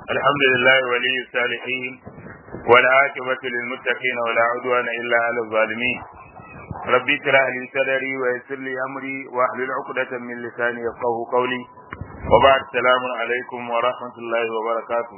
الحمد لله ولي الصالحين والعاقبة للمتقين ولا عدوان إلا على الظالمين ربي اشرح لي صدري ويسر لي أمري واحلل عقدة من لساني يفقه قولي وبعد السلام عليكم ورحمة الله وبركاته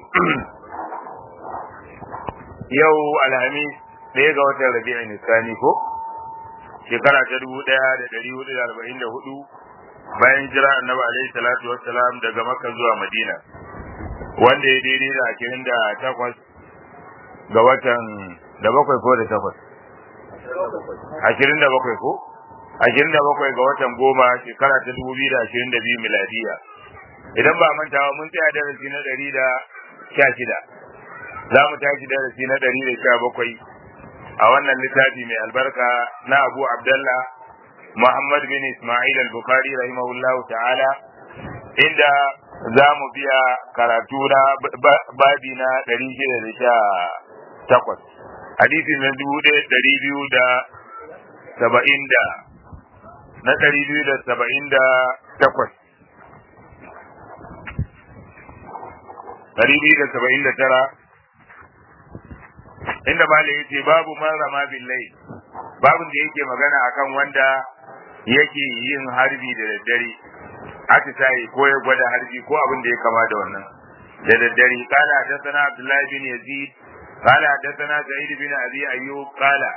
يو الهميس ɗaya ga watan rabi'in nisani ko shekara ta dubu ɗaya da ɗari hudu da arba'in da hudu bayan jira annabi alaihi salatu wassalam daga makka zuwa madina wanda ya daidai da ashirin da takwas ga watan da bakwai ko da takwas ashirin da bakwai ko ashirin da bakwai ga watan goma shekara ta dubu biyu da ashirin da biyu miladiya idan ba mantawa mun tsaya darasi na ɗari da sha shida za mu tashi darasi na ɗari da sha bakwai a wannan littafi mai albarka na abu abdallah muhammad bin ismail al-bukhari rahimahullahu ta'ala inda za mu biya karatu na babi na ɗari shida da sha takwas hadisi na dubu ɗaya ɗari biyu da saba'in da na ɗari biyu da saba'in da takwas ɗari biyu da saba'in da tara inda bala ya ce babu man rama billai babin da yake magana akan wanda yake yin harbi da daddare atisaye ko ya gwada harbi ko abin da ya kama da wannan da daddare kala hadathana abdullahi bin yazid kala hadathana sa'id bin abi ayyub kala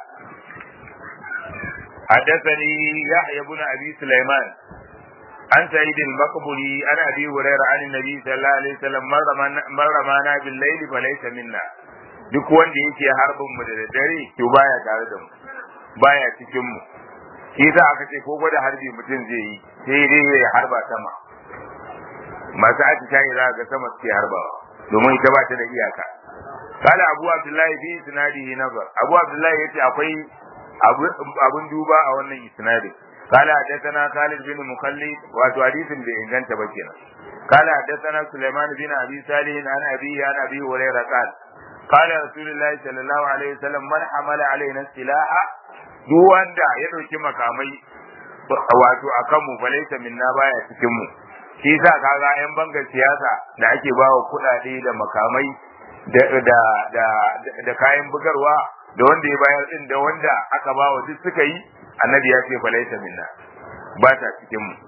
حدثني يحيى بن ابي سليمان عن سعيد المقبري عن ابي هريره عن النبي صلى الله عليه وسلم من رمانا بالليل فليس منا duk wanda yake harbin mu da daddare to baya tare da mu baya cikin mu shi za aka ce ko gwada harbi mutum zai yi sai dai ya harba sama masu aci shayi za ga sama suke harbawa domin ita ba ta da iyaka kala abu abdullahi fi isnadihi nazar abu abdullahi yace akwai abun duba a wannan isnadin kala hadathana Khalid bin Mukallid wato hadisin bai inganta ba kenan kala hadathana Sulaiman bin Abi Salih an Abi an Abi Hurairah qala قال رسول الله صلى الله عليه وسلم من حمل علينا السلاح duk wanda ya ɗauki makamai wato a kanmu falaita minna baya cikin mu shi sa kaga yan bangar siyasa da ake ba wa kuɗaɗe da makamai da da da da kayan bugarwa da wanda ya bayar din da wanda aka ba wa duk suka yi annabi ya ce falaita minna ba ta cikin mu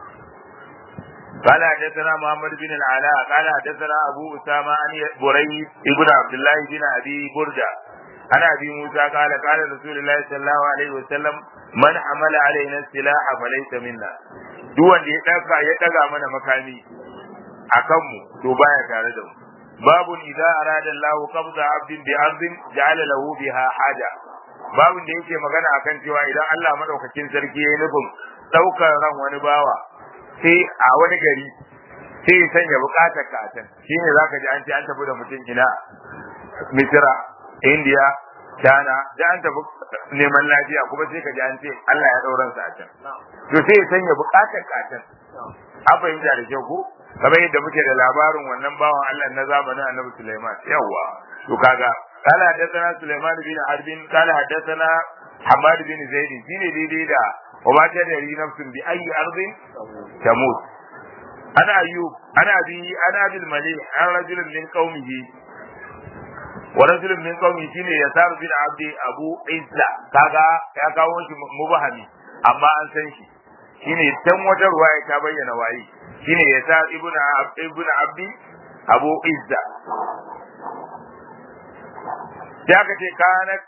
قال حدثنا محمد بن العلاء قال حدثنا ابو اسامه عن بريد ابن عبد الله بن ابي برده عن ابي موسى قال قال رسول الله صلى الله عليه وسلم من حمل علينا السلاح فليس منا duk wanda ya daga ya daga mana makami akan mu to baya tare da mu babu idza arada Allah qabda abdin bi ardin ja'ala lahu biha haja babun da yake magana akan cewa idan Allah madaukakin sarki ya nufin daukar ran wani bawa sai a wani gari sai ya sanya bukatar ka a can shine zaka ji an ce an tafi da mutum ina Misira India China da an tafi neman lafiya kuma sai ka ji an ce Allah ya dauran sa a can to sai ya sanya bukatar ka a can an fahimta da kyau ko kamar yadda muke da labarin wannan bawan Allah na zamanin Annabi Sulaiman yawa to kaga قال حدثنا سليمان بن حرب قال حدثنا حماد بن زيد shine daidai da وما تدري نفس بأي أرض تموت أنا أيوب أنا أبي أنا أبي المليح أنا رجل من قومه ورجل من قومه شيني يسار بن عبد أبو عزة كاغا يا كاو شي مبهمي أما أن san shi shine tan wata ruwaya ta bayyana waye shine yasar ibnu ibnu abdi abu izza ya ka ce kanat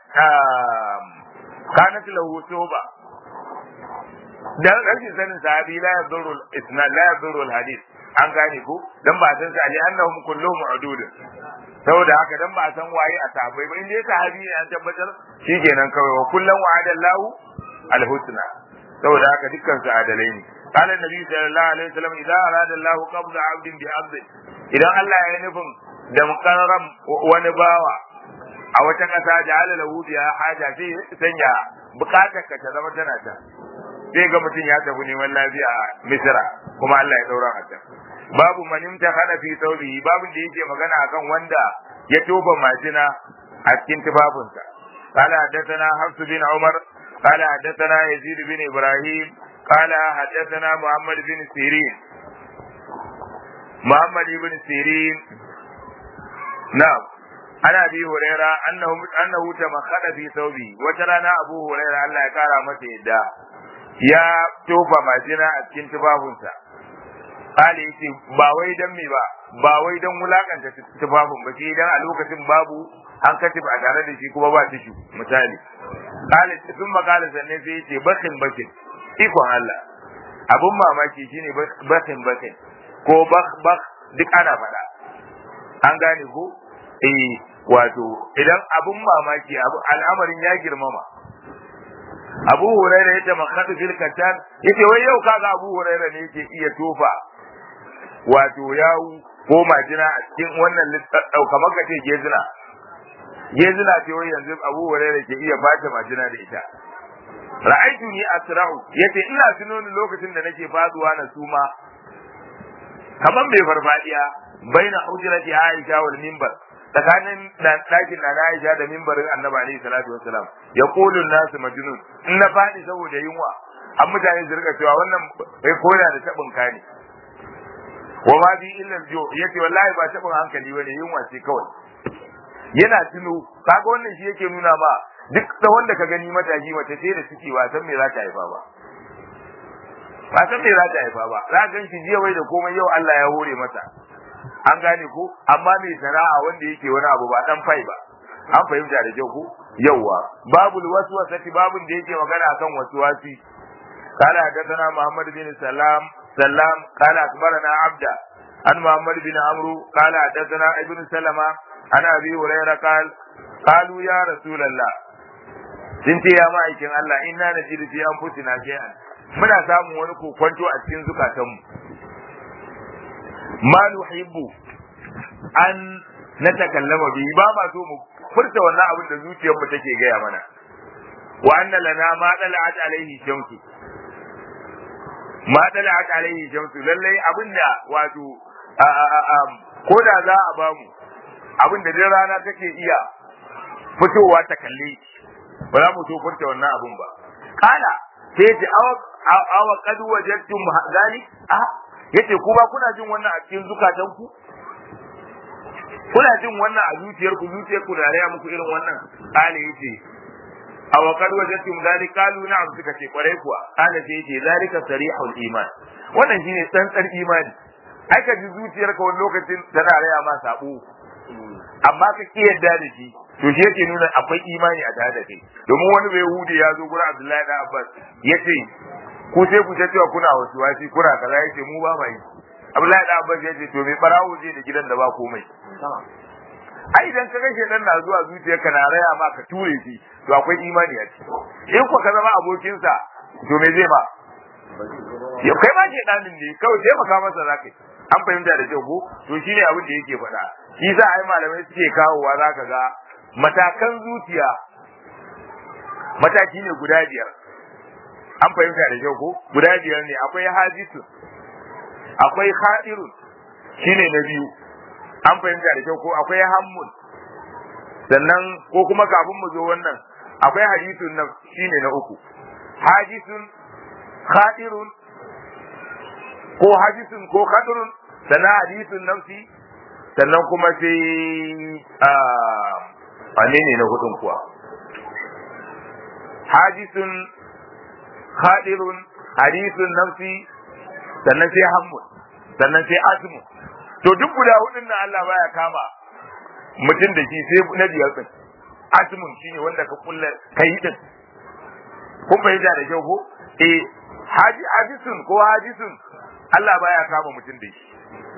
kanat lahu tuba dan rashin sanin sahabi la yadurru isnad la yadurru hadith an gane ko dan ba san sa ali annahum kulluhum udud saboda haka dan ba san waye a sahabbai ba inda sahabi ne an tabbatar shikenan kawai wa kullum wa'ada Allahu alhusna saboda haka dukkan su adalai ne قال النبي صلى الله عليه وسلم اذا اراد الله قبض عبد بعبد idan Allah ya nufin da mukarram wani bawa a wata kasa ja'ala lahu biha haja sai sanya bukatar ka ta zama tana ta sai ga mutum ya tafi neman lafiya a misira kuma Allah ya daura a can babu manimta kana fi saurihi babu da yake magana akan wanda ya toba majina a cikin tufafinsa قال حدثنا حفص بن عمر قال حدثنا يزيد بن ابراهيم قال حدثنا محمد بن سيرين محمد بن سيرين na'am ana bi huraira annahu annahu tamakhada fi thawbi wata rana abu huraira Allah ya kara masa yadda ya tofa majina a cikin tufafinsa kale yace ba wai dan me ba ba wai dan wulakanta tufafin ba sai dan a lokacin babu an katif a tare da shi kuma ba tishu misali kale sun makala sanne sai yace bakin bakin ikon Allah abun mamaki shine bakin bakin ko bak bak duk ana faɗa an gane ko eh wato idan abun mamaki al'amarin ya girmama abu huraira ya tamakkatu fil katan yace wai yau kaga abu huraira ne yake iya tofa wato yawu ko majina a cikin wannan kamar ka ce gezina gezina ce wai yanzu abu huraira ke iya bata majina da ita ra'aitu ni asra'u yace ina tuno ni lokacin da nake faduwa na suma kamar mai farfadiya baina hujrati aisha wal minbar tsakanin ɗakin na Aisha da mimbarin Annabi alaihi salatu wassalam ya qulu nasu majnun in na fadi saboda yunwa an mutane su rika cewa wannan bai koda da tabin kani wa ma bi illa jo yace wallahi ba tabin hankali bane yunwa ce kawai yana tuno kaga wannan shi yake nuna ma duk da wanda ka gani matashi mace ce da ciki ba san me za ta haifa ba ba san me za ta haifa ba za ka gan shi jiya wai da komai yau Allah ya hore masa an gane ko amma mai sana'a wanda yake wani abu ba dan fai ba an fahimta da kyau ko yawwa babul waswasati babun da yake magana akan waswasi kana hadathana muhammad bin salam salam kana akbarana abda an muhammad bin amru kana hadathana ibn salama an abi hurairah qal qalu ya rasulullah sun ce ya ma'aikin Allah inna najidu fi anfusina shay'an muna samun wani kokwanto a cikin zukatanmu ma nuhibbu an na takallama bi ba ma so mu furta wannan abin da zuciyarmu take gaya mana wa anna lana ma dala'at alaihi shamsu ma dala'at alaihi shamsu lallai abinda wato ko da za a bamu abin da dai rana take iya fitowa ta kalle ba za mu so furta wannan abin ba kana sai ce awa qad wajadtum zalik a yace ku ba kuna jin wannan a cikin zukatanku kuna jin wannan a zuciyarku zuciyarku da raya muku irin wannan kale yace aw qad wajadtum zalika qalu na'am suka ce kwarai kuwa kale sai yace zalika sarihul iman wannan shine tsantsar imani ai ka ji zuciyarka wani lokacin tana raya ma sabo amma ka ki yadda da shi to shi yake nuna akwai imani a tare da kai domin wani bai hude ya zo gurin Abdullahi da Abbas yace ku sai ku cewa kuna wasu wasi kuna kaza yace mu ba mai Abdullahi da Abbas yace to me barawo zai da gidan da ba komai ai idan ka ga shedan na zuwa zuciyarka na raya ma ka ture shi to akwai imani a ciki in ko ka zama abokinsa to me zai ba ya kai ma shedanin ne kawai taimaka masa zakai an fahimta da kyau ko to shine abin da yake faɗa shi za a yi malamai suke kawowa zaka ga matakan zuciya mataki ne guda biyar an fahimta da kyau ko guda biyar ne akwai hadisu akwai hadirun shine na biyu an fahimta da kyau ko akwai hammun sannan ko kuma kafin mu zo wannan akwai hadisun nan shine na uku hadisun hadirun ko hadisun ko hadirun sannan hadisun nafsi sannan kuma sai wane ne na hudun kuwa hadisun hadirun hadisun nafsi sannan sai hammun sannan sai asmu to duk guda hudun nan Allah baya kama mutum da shi sai na biyar din asmun shine wanda ka kulla kai din kun fahimta da kyau ko eh haji hadisun ko hadisun Allah baya kama mutum da shi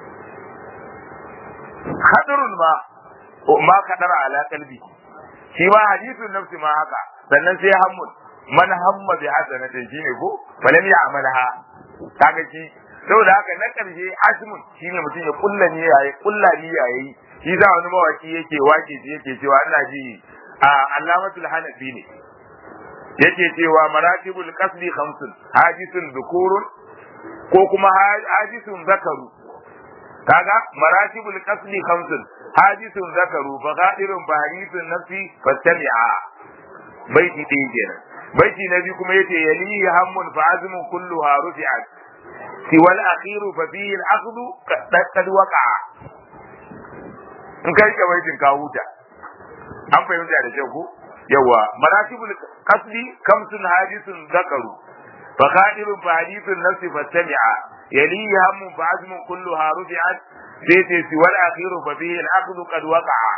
hadirun ma ma kadara ala kalbi shi ma hadisun nafsi ma haka sannan sai hammun man hamma bi hasanatin shine ko falam ya amalha kaga shi saboda haka na karshe asmun shine mutum ya kulla ne yayi kulla ni yayi shi za wani mawaki yake wake shi yake cewa ina ji a allamatul hanafi ne yake cewa maratibul qasdi khamsun hadisun dhukurun ko kuma hadisun zakaru kaga maratibul qasdi khamsun hadisun zakaru fa ghadirun fa hadithun nafsi fastami'a baiti ɗin kenan baiti na biyu kuma yace yalihi hammun fa azmun kulluha rufi'at siwal akhiru fa fihi al-akhdhu qad waqa'a in ka rike baitin ka huta an fahimta da kyau ko yawa maratibul qasdi kamsun hadisun zakaru fa qadirun fa hadithun nafsi fastami'a yalihi hammun fa azmun kulluha rufi'at sai ce si wal akhiru fa bihi al akhdhu qad waqa'a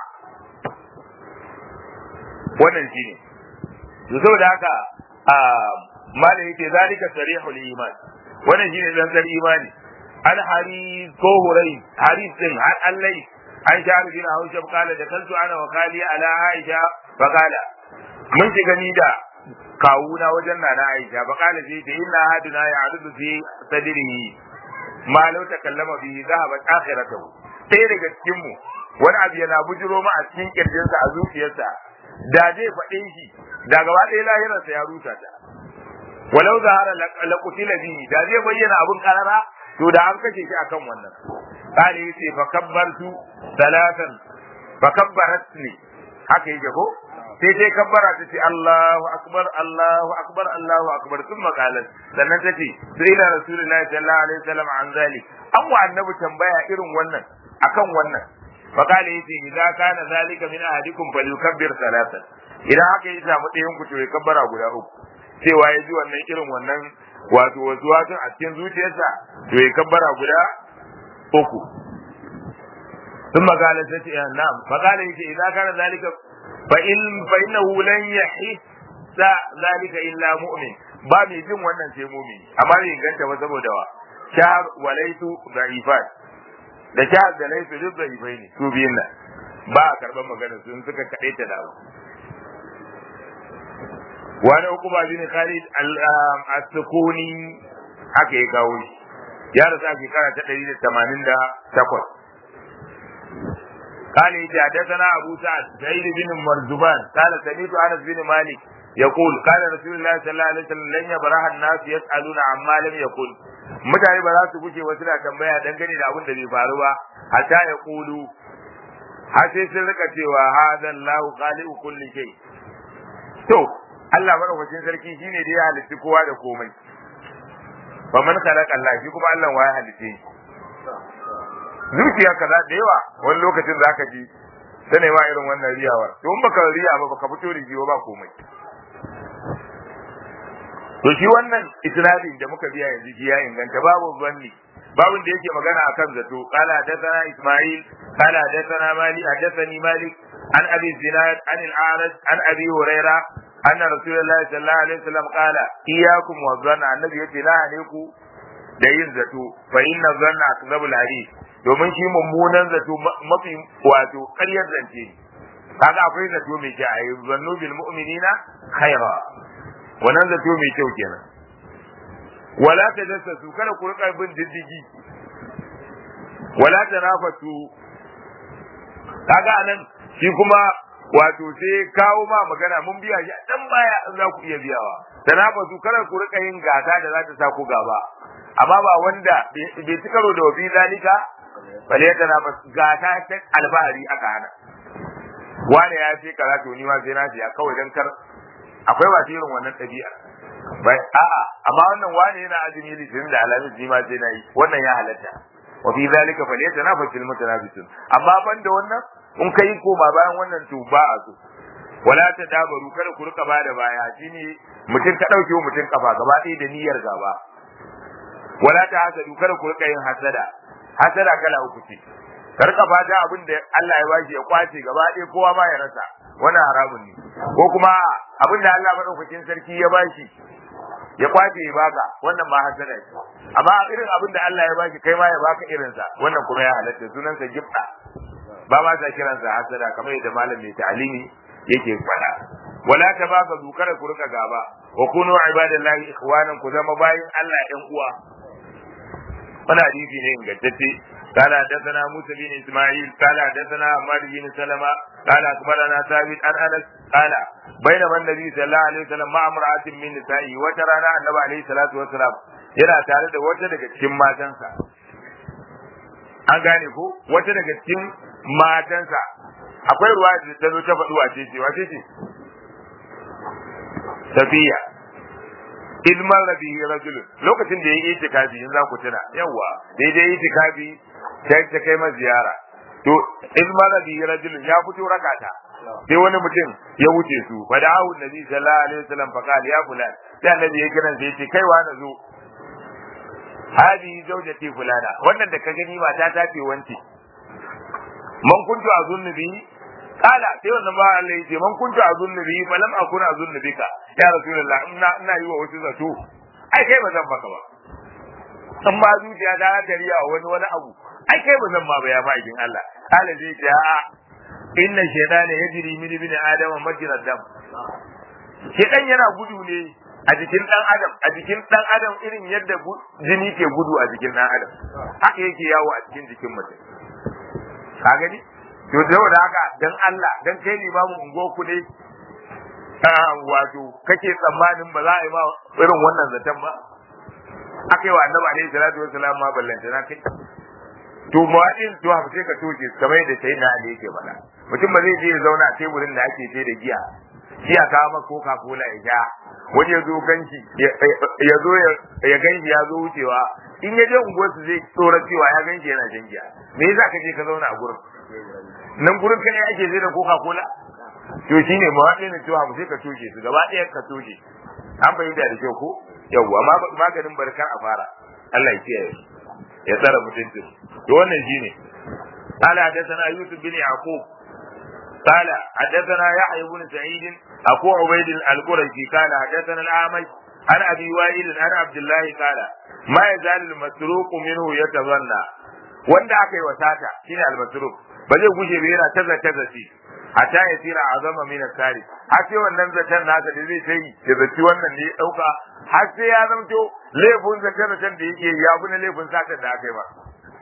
wannan shine to saboda haka malai yake zalika sarihul iman wannan shine zanzar imani al hari ko hurai haris din har allai an sha bin hausa kala da kansu ana wakali ala aisha fa kala mun shiga ni da kawuna wajen nana aisha fa kala sai ta inna haduna ya adudu fi sadrihi ma law takallama bihi zahabat akhiratuhu sai daga cikin mu wani abu yana bujiro ma a cikin kirjinsa a zuciyarsa da zai faɗe shi da gaba ɗaya lahirarsa ya rusa ta walau zahara laqutila bihi da zai bayyana abun karara to da an kashe shi akan wannan kale yace fa kabbartu salatan fa kabbarat ni haka yake ko sai sai kabbara ta ce Allahu akbar Allahu akbar Allahu akbar sun makalan sannan ta ce sai ila rasulullahi sallallahu alaihi wasallam an zalik an wa annabi tambaya irin wannan akan wannan fa kale yace idza kana zalika min ahadikum falyukabbir salatan idan haka ya samu ɗayan ku to ya kabbara guda uku cewa ya ji wannan irin wannan wato wasu wasu a cikin zuciyarsa to ya kabbara guda uku ثم قال ستي نعم فقال يجي إذا كان ذلك فإن فإنه لن يحس ذلك إلا مؤمن ba mai jin wannan sai mumini amma bai ganta ba saboda wa shahar walaitu da'ifat da shahar da laitu duk da'ifai ne su biyun nan ba a karɓar magana sun suka kaɗe ta da wani hukuma bin Khalid al-Sukuni haka ya kawo shi ya rasu a shekara ta ɗari da tamanin da takwas قال حدثنا ابو سعد سعيد بن مرزبان قال سمعت انس بن مالك يقول قال رسول الله صلى الله عليه وسلم لن يبرح الناس يسالون عما لم يقل mutane ba za su guje wasu na tambaya dangane da abin da bai faru ba hatta ya kulu har sai sun rika cewa hadan lahu khaliqu kulli shay to Allah madaukakin sarki shine da ya halitta kowa da komai fa man khalaqa Allah shi kuma Allah wa ya halitta shi zuciya kaza da yawa wani lokacin za ka ji ta nema irin wannan riyawar to in baka riya ba baka fito da jiwa ba komai to shi wannan isnadin da muka biya yanzu shi ya inganta babu zanni babun da yake magana akan zato qala hadathana isma'il qala hadathana mali hadathani malik an abi zinad an al-a'raj an abi huraira anna rasulullahi sallallahu alaihi wasallam qala iyyakum wa dhanna annabi yace la alaiku da yin zato fa inna dhanna akzabul hadith domin shi mummunan zato mafi wato ƙaryar zance kaga akwai zato mai kyau ayi zannu bil mu'minina khaira wannan zato mai kyau kenan wala tajassasu kada ku rika bin diddigi wala tanafasu kaga anan shi kuma wato sai kawo ma magana mun biya shi dan baya in za ku iya biyawa tanafasu kada ku rika yin gasa da za ta sa ku gaba amma ba wanda bai ci karo da wafi zalika bale ta na gata ta albahari aka hana wani ya ce kaza to ni ma sai na siya kawai dan kar akwai ba irin wannan ɗabi'a bai a'a amma wannan wani yana azumi litinin da alamis ni ma sai na yi wannan ya halatta wa fi zalika fa laysa nafasil mutanafisun amma banda wannan in kai koma bayan wannan to ba a so wala ta dabaru kada ku rika bada baya shine mutum ka dauke mutum kafa gaba ɗaya da niyyar gaba wala ta hasadu kada ku rika yin hasada hasada kala uku ce ka rika fata abin da Allah ya bashi ya kwace gaba ɗaya kowa ma ya rasa wannan haramun ne ko kuma abin da Allah madaukakin sarki ya bashi ya kwace ya baka wannan ma hasada ce amma irin abin da Allah ya bashi kai ma ya baka irinsa wannan kuma ya halatta sunansa gifta ba ma ta kiransa hasada kamar yadda malam mai ta'alimi yake faɗa wala ta baka dukara ku rika gaba wa kunu ibadallahi ikhwanan ku zama bayin Allah ɗan uwa wannan hadisi ne ingantacce قال حدثنا موسى بن اسماعيل قال حدثنا عماد بن سلمة قال اخبرنا ثابت عن انس قال بينما النبي صلى الله عليه وسلم مع امرأة من نسائه وترانا النبي عليه الصلاة والسلام yana tare da wata daga cikin matansa an gane ko wata daga cikin matansa akwai ruwa da ta zo ta faɗi wace ce wace ce safiya ilman rabi rajul lokacin da ya yi itikafi in za ku tuna yawa daidai itikafi ta ta kai ma ziyara to in mara bi rajulun ya fito rakata sai wani mutum ya wuce su fa da ahu nabi sallallahu alaihi wasallam fa qala ya fulan sai annabi ya kiran sai ya ce kai wa na zo hadi zaujati fulana wannan da ka gani mata ta ce wance man kuntu azunnu bi kala sai wannan ba Allah ya ce man kuntu azunnu bi fa lam akuna azunnu bika ya rasulullah ina ina yi wa wasu zato ai kai ba zan baka ba in ma zuciya ta ta riya wani wani abu ai kai ba zan ma ba ya ma'aikin Allah kala zai ce a'a inna shaytana yajri min ibn adama majra dam shaytan yana gudu ne a jikin dan adam a jikin dan adam irin yadda jini ke gudu a jikin dan adam haka yake yawo a cikin jikin mutum ka gani to da haka dan Allah dan kai limamin ungo ku ne wato kake tsammanin ba za a yi ma irin wannan zaton ba aka yi wa annabi alaihi salatu wassalam ma ballanta na kai to mu'adin to haka sai ka toke kamar yadda sai na ali yake faɗa mutum ba zai je ya zauna a teburin da ake sai da giya shi a kawo maka coca cola ya ja wani ya zo ganshi ya zo ya ganshi ya zo wucewa in ya je unguwarsu zai tsora cewa ya ganshi yana shan giya me yasa ka je ka zauna a gurin nan gurin ka ne ake sai da coca cola to shine mawaɗin cewa mu sai ka toshe su gaba ɗaya ka toshe an fahimta da kyau ko yawwa maganin barkar a fara Allah ya kiyaye ya tsara mutuncin to wannan shine قال حدثنا يوسف بن يعقوب قال حدثنا يحيى بن سعيد أبو عبيد القرشي قال حدثنا الأعمش عن أبي وائل عن عبد الله قال ما يزال المسروق منه يتظنى wanda aka yi wasata shine almasruk ba zai guje ba yana taza taza shi hatta ya tira azama min asari har sai wannan zaton nasa da zai sai da zaci wannan ne ya dauka har sai ya zamto laifin zaton zaton da yake ya bi na laifin satan da aka yi ba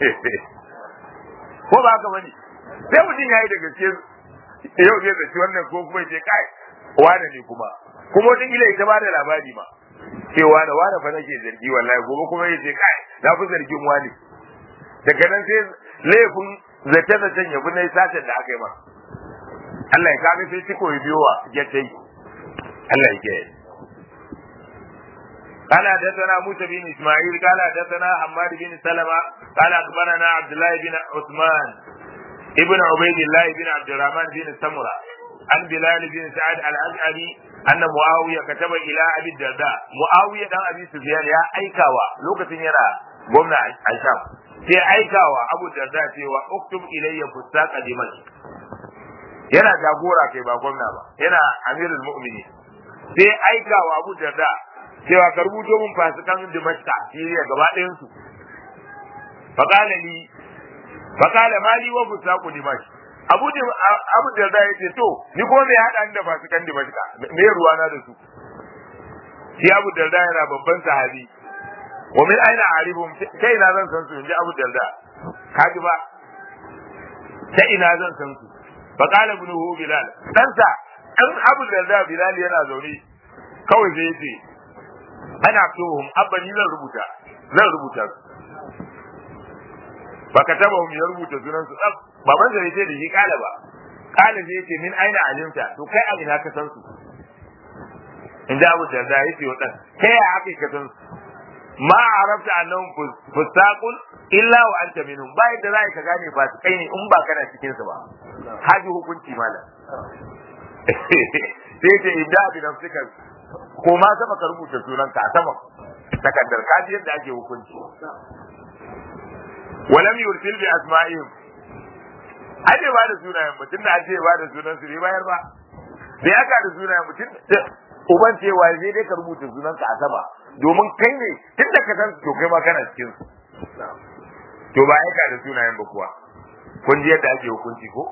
ko ba haka bane sai mutum ya yi da gaske yau zai zaci wannan ko kuma ce kai wane ne kuma kuma wata kila ita ba da labari ma cewa da wane fa nake zargi wallahi gobe kuma ya ce kai na fi zargin wani daga nan sai laifin zace-zacen ya bi na satan da aka yi ma Allah ya kaga sai ciko ya biyo wa ya ta yi Allah ya ke قال حدثنا موسى بن اسماعيل قال حدثنا حماد بن سلمة قال اخبرنا عبد الله بن عثمان ابن عبيد الله بن عبد الرحمن بن سمرة عن بلال بن سعد الأشعري أن معاوية كتب إلى أبي الدرداء معاوية دان أبي سفيان يا أيكاوا لوكة يرى قمنا الشام sai aikawa Abu Darda cewa uktub ilayya fustaq dimash yana jagora kai ba gwamna ba yana amirul mu'minin sai aikawa Abu Darda cewa ka rubuto mun fasikan Dimashqa Siriya gaba ɗayan su faqala li faqala mali wa fustaq dimash Abu Abu Darda yace to ni kuma me hada ni da fasikan Dimashqa me ruwa na da su shi Abu Darda yana babban sahabi wa min aina aribum kai ina zan san su inji Abu Darda kaji ba ta ina zan san su fa qala ibn hu bilal dan sa dan Abu Darda bilal yana zaune kawai sai yace ana tuhum abba ni zan rubuta zan rubuta su ba ka taba mu ya rubuta sunan su tsaf baban sa yace da shi kala ba kala sai yace min aina alimta to kai a ina ka san su inda Abu Darda yace wa dan kai a haka ka san su ma arabta annahum fusaqun illa wa anta minhum ba yadda za ka gane ba kai ne in ba kana cikin su ba haji hukunci malam sai ce idda bi nafsika ko ma sama ka rubuta sunan ka sama takaddar ka ji yadda ake hukunci walam yursil bi asma'ihim aje ba da sunayen mutum da aje ba da sunan su bai bayar ba bai aka da sunayen mutum uban cewa zai dai ka rubuta sunan ka a sama domin kai ne tun da ka san to kai ma kana cikin su to ba aika da sunayen ba kuwa kun ji yadda ake hukunci ko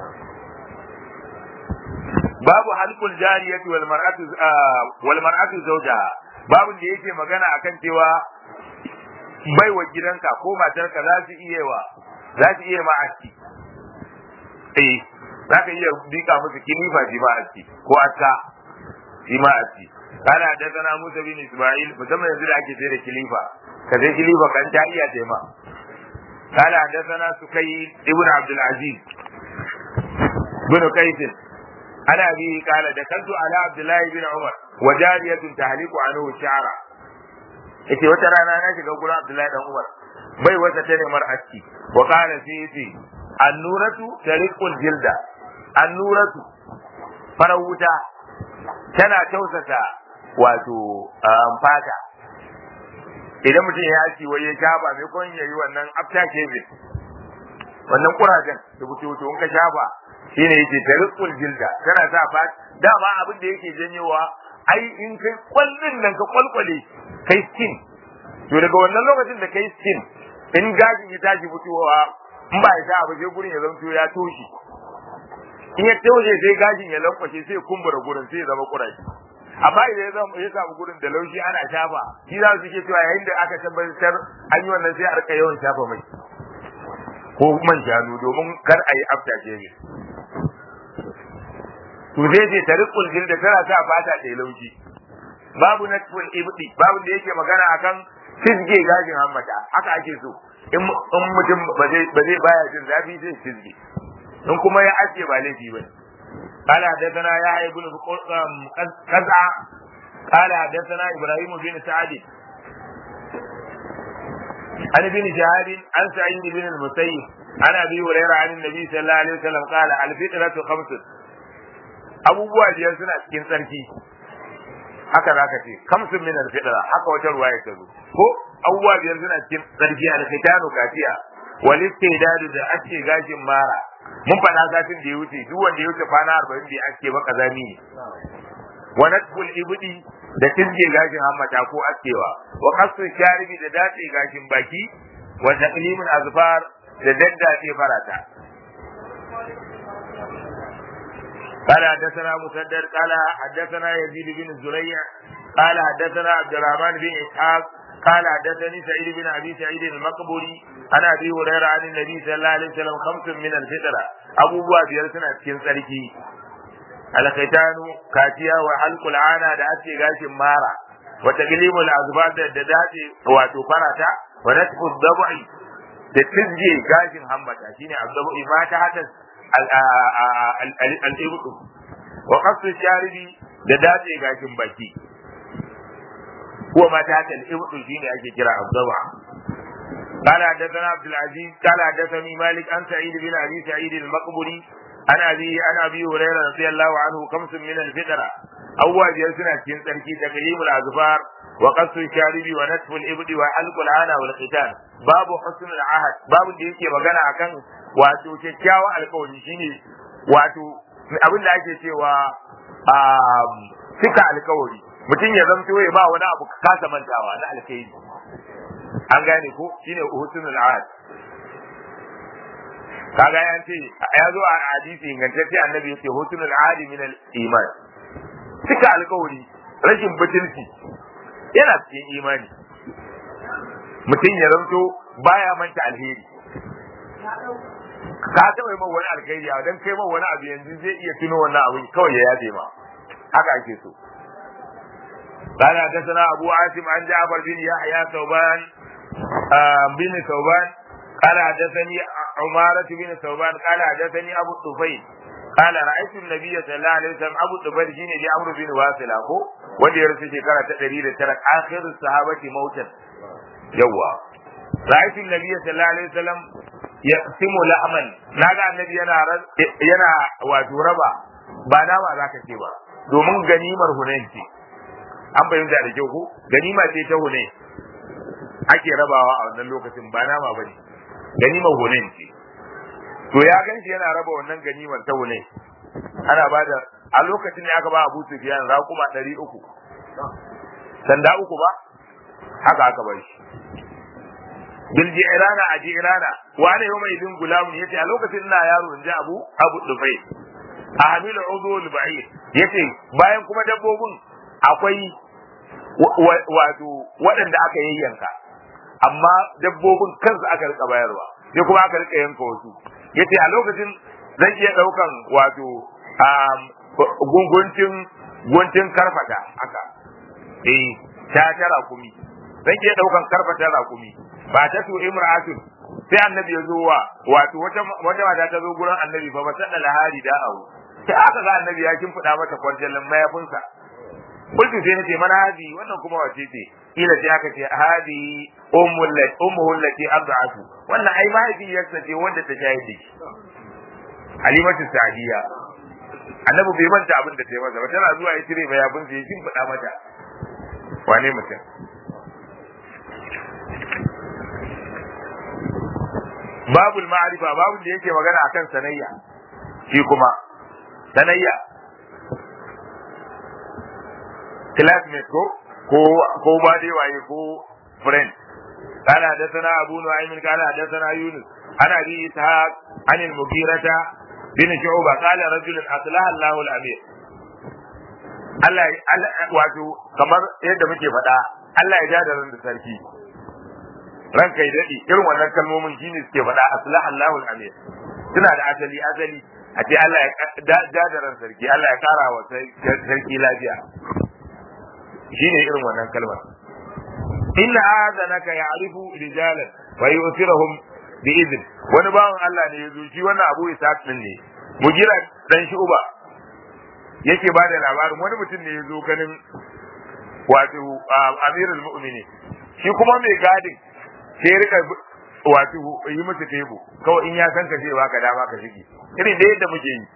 babu halqul jariyati wal mar'atu wal mar'atu zawjaha babu da yake magana akan cewa baiwa gidanka ko matarka za su iya wa za su iya ma aski eh za ka iya bika musu kilifa ji ma aski ko aska ji ma aski kana حدثنا موسى بن اسماعيل musamman yanzu da ake sai da kilifa ka sai kilifa kan ta iya tema قال حدثنا سكيد ابن عبد العزيز بن قيس انا به قال دخلت على عبد الله بن عمر وجارية تهلك عنه شعرا yace wata rana na shiga gurin Abdullahi dan Umar bai wata ta nemar aski wa qala sai yace annuratu tariqul jilda annuratu farar wuta tana tausasa wato fata idan mutum ya ci wai ya shafa mai kon yayi wannan after shaving wannan kurajen da buce wuce in ka shafa shine yake tariqul jilda tana sa fata dama abin da yake janyowa ai in kai kwallin nan ka kwalkwale kai skin to daga wannan lokacin da kai skin in gashin ya tashi fitowa in ba ya sa abu sai gurin ya zanto ya toshe in ya toshe sai gashin ya lankwashe sai kumbura gurin sai ya zama kurashi amma idan ya zama ya samu gurin da laushi ana shafa shi za su ke cewa yayin da aka tabbatar an yi wannan sai a rika yawan shafa mai ko man shanu domin kar a yi afta shege to sai ce tariqul jilda tana sa fata ta laushi babu natful ibdi babu da yake magana akan fisge gashin hammata haka ake so in mutum ba zai baya jin zafi sai fisge in kuma ya aske ba laifi ba قال حدثنا يحيى بن قزعة قال حدثنا ابراهيم بن سعد عن ابن شهاب عن سعيد بن المسيب عن ابي هريره عن النبي صلى الله عليه وسلم قال الفطرة خمس abubuwa biyar suna cikin tsarki haka za ka ce kamsun min alfitra haka wata ruwaya ta zo ko abubuwa biyar suna cikin tsarki alfitanu kafiya wal istidadu da ake gashin mara mun faɗa satin da ya wuce duk wanda ya wuce kwana arba'in da ake ba kazami ne wa natful ibdi da tilge gashin hammata ko askewa wa qasu sharibi da dace gashin baki wa taqlimul azfar da daddace farata قال حدثنا مسدد قال حدثنا يزيد بن زريع قال حدثنا عبد الرحمن بن اسحاق قال حدثني سعيد بن ابي سعيد المقبري عن ابي هريره عن النبي صلى الله عليه وسلم خمس من الفطره ابو بوا biyar suna cikin tsarki alkaitanu kaciya wa halqul ana da ake gashin mara wa taqlimul azbar da da dace wato farata wa natfu dabi da tizge gashin hambata shine azdabi ma ta hada al-ibdu wa qasu sharibi da dace gashin baki هو ما تحت الإبط شيء أجي كرا الضبع قال حدثنا عبد العزيز قال حدثني مالك عن سعيد بن أبي سعيد المقبري عن أبي عن أبي هريرة رضي الله عنه خمس من الفطرة أول جلسنا كن تركي تقليم الأظفار وقص الشارب ونتف الإبط وحلق العانة والختان باب حسن العهد باب da yake magana akan wato kyakkyawan alkawari shine wato abin da ake cewa cika alkawari mutum ya zamto ya ba wani abu kasa mantawa na alkhairi an gane ko shine husnul ahad kaga ya ce ya zo a hadisi ingantacce annabi yace husnul ahad min al iman cika alkawari rashin butulci yana cikin imani mutum ya zamto baya manta alheri ka taɓa yi wani alkhairi a dan kai wani abu yanzu zai iya tuno wannan abu kawai ya yabe ma haka ake so قال حدثنا أبو عاصم عن جعفر بن يحيى ثوبان بن ثوبان قال حدثني عمارة بن ثوبان قال حدثني أبو الطفيل قال رأيت النبي صلى الله عليه وسلم أبو الطفيل شيني لأمر بن واصل أخو ودي رسي شكرا تدريد ترك آخر الصحابة موتا يوا رأيت النبي صلى الله عليه وسلم يقسم لحما ناغا النبي ينا ينا واتوربا ba nama za ka ce ba domin ganimar hunain ce an fahimta da kyau ko ganima ce ta hune ake rabawa a wannan lokacin ba nama bane ganimar hunen ce to ya ganshi yana raba wannan ganimar ta hune ana bada a lokacin ne aka ba Abu Sufyan raƙuma ɗari uku sanda uku ba haka aka bar shi bil jirana a jirana wani yau mai bin gulamun yace a lokacin ina yaro in ji Abu Abu Dufai a hamilu udul ba'ir yace bayan kuma dabbobin akwai wato waɗanda aka yayyanka amma dabbobin kansu aka rika bayarwa sai kuma aka rika yanka wasu yace a lokacin zan iya ɗaukan wato gunguncin guntun karfata haka eh ta tara kumi zan iya ɗaukan karfata rakumi ba ta to imra'atun sai annabi ya zo wa wato wata wata mata ta zo gurin annabi fa ba ta da lahari da awu sai aka ga annabi ya kin fada mata kwarjalin mayafinsa kullu sai nace mana haji wannan kuma wace ce kila sai aka ce hadi ummul lati ummuhu lati arda'atu wannan ai mahaifiyarsa ce wanda ta shayar da shi halimatu sa'diya annabi bai manta abin da ta yi masa ba tana zuwa ya cire mayafin sai shin faɗa mata wane mutum babul ma'arifa babul da yake magana akan sanayya shi kuma sanayya classmate ko ko ko ba dai waye ko friend قال حدثنا أبو نعيم قال حدثنا يونس عن أبي إسحاق عن المغيرة بن شعبة قال رجل أصلح الله الأمير Allah wato kamar yadda muke faɗa Allah ya ja da ran da sarki ran kai daɗi irin wannan kalmomin shine suke faɗa aslah Allahu al-amir suna da asali asali a ce Allah ya ja da ran sarki Allah ya kara wa sarki lafiya shine irin wannan kalmar inna adanaka ya'rifu rijalan wa yusirahum bi idn wani bawan Allah ne ya zo shi wannan Abu Ishaq din ne mugira dan shi uba yake ba da labarin wani mutum ne ya zo ganin wato amirul mu'mini shi kuma mai gadin sai rika wato yi musu tebu kawai in ya san ka sai baka dama ka shige irin da yadda muke yi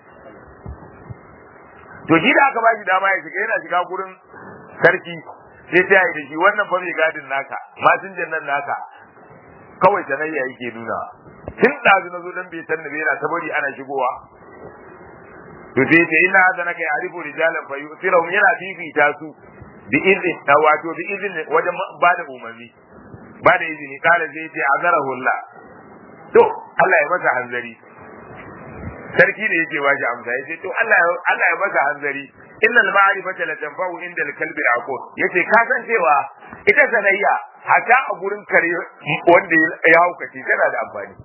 to shi da aka ba shi dama ya shiga yana shiga gurin sarki sai ta yi da shi wannan fa mai gadin naka masinjan nan naka kawai sanayya yake nuna tun ɗazu na zo dan bai san da bai yana ta bari ana shigowa to sai ce ina da naka ya'rifu rijalan fa yusirahum yana fifita su bi izin da wato bi izin wajen ba da umarni ba da izini kala sai ce azarahu Allah to Allah ya masa hanzari sarki da yake bashi amsa yace to Allah Allah ya masa hanzari innal ma'rifata la tanfa'u inda al-kalbi aqul yace ka san cewa ita sanayya hata a gurin kare wanda ya haukace tana da amfani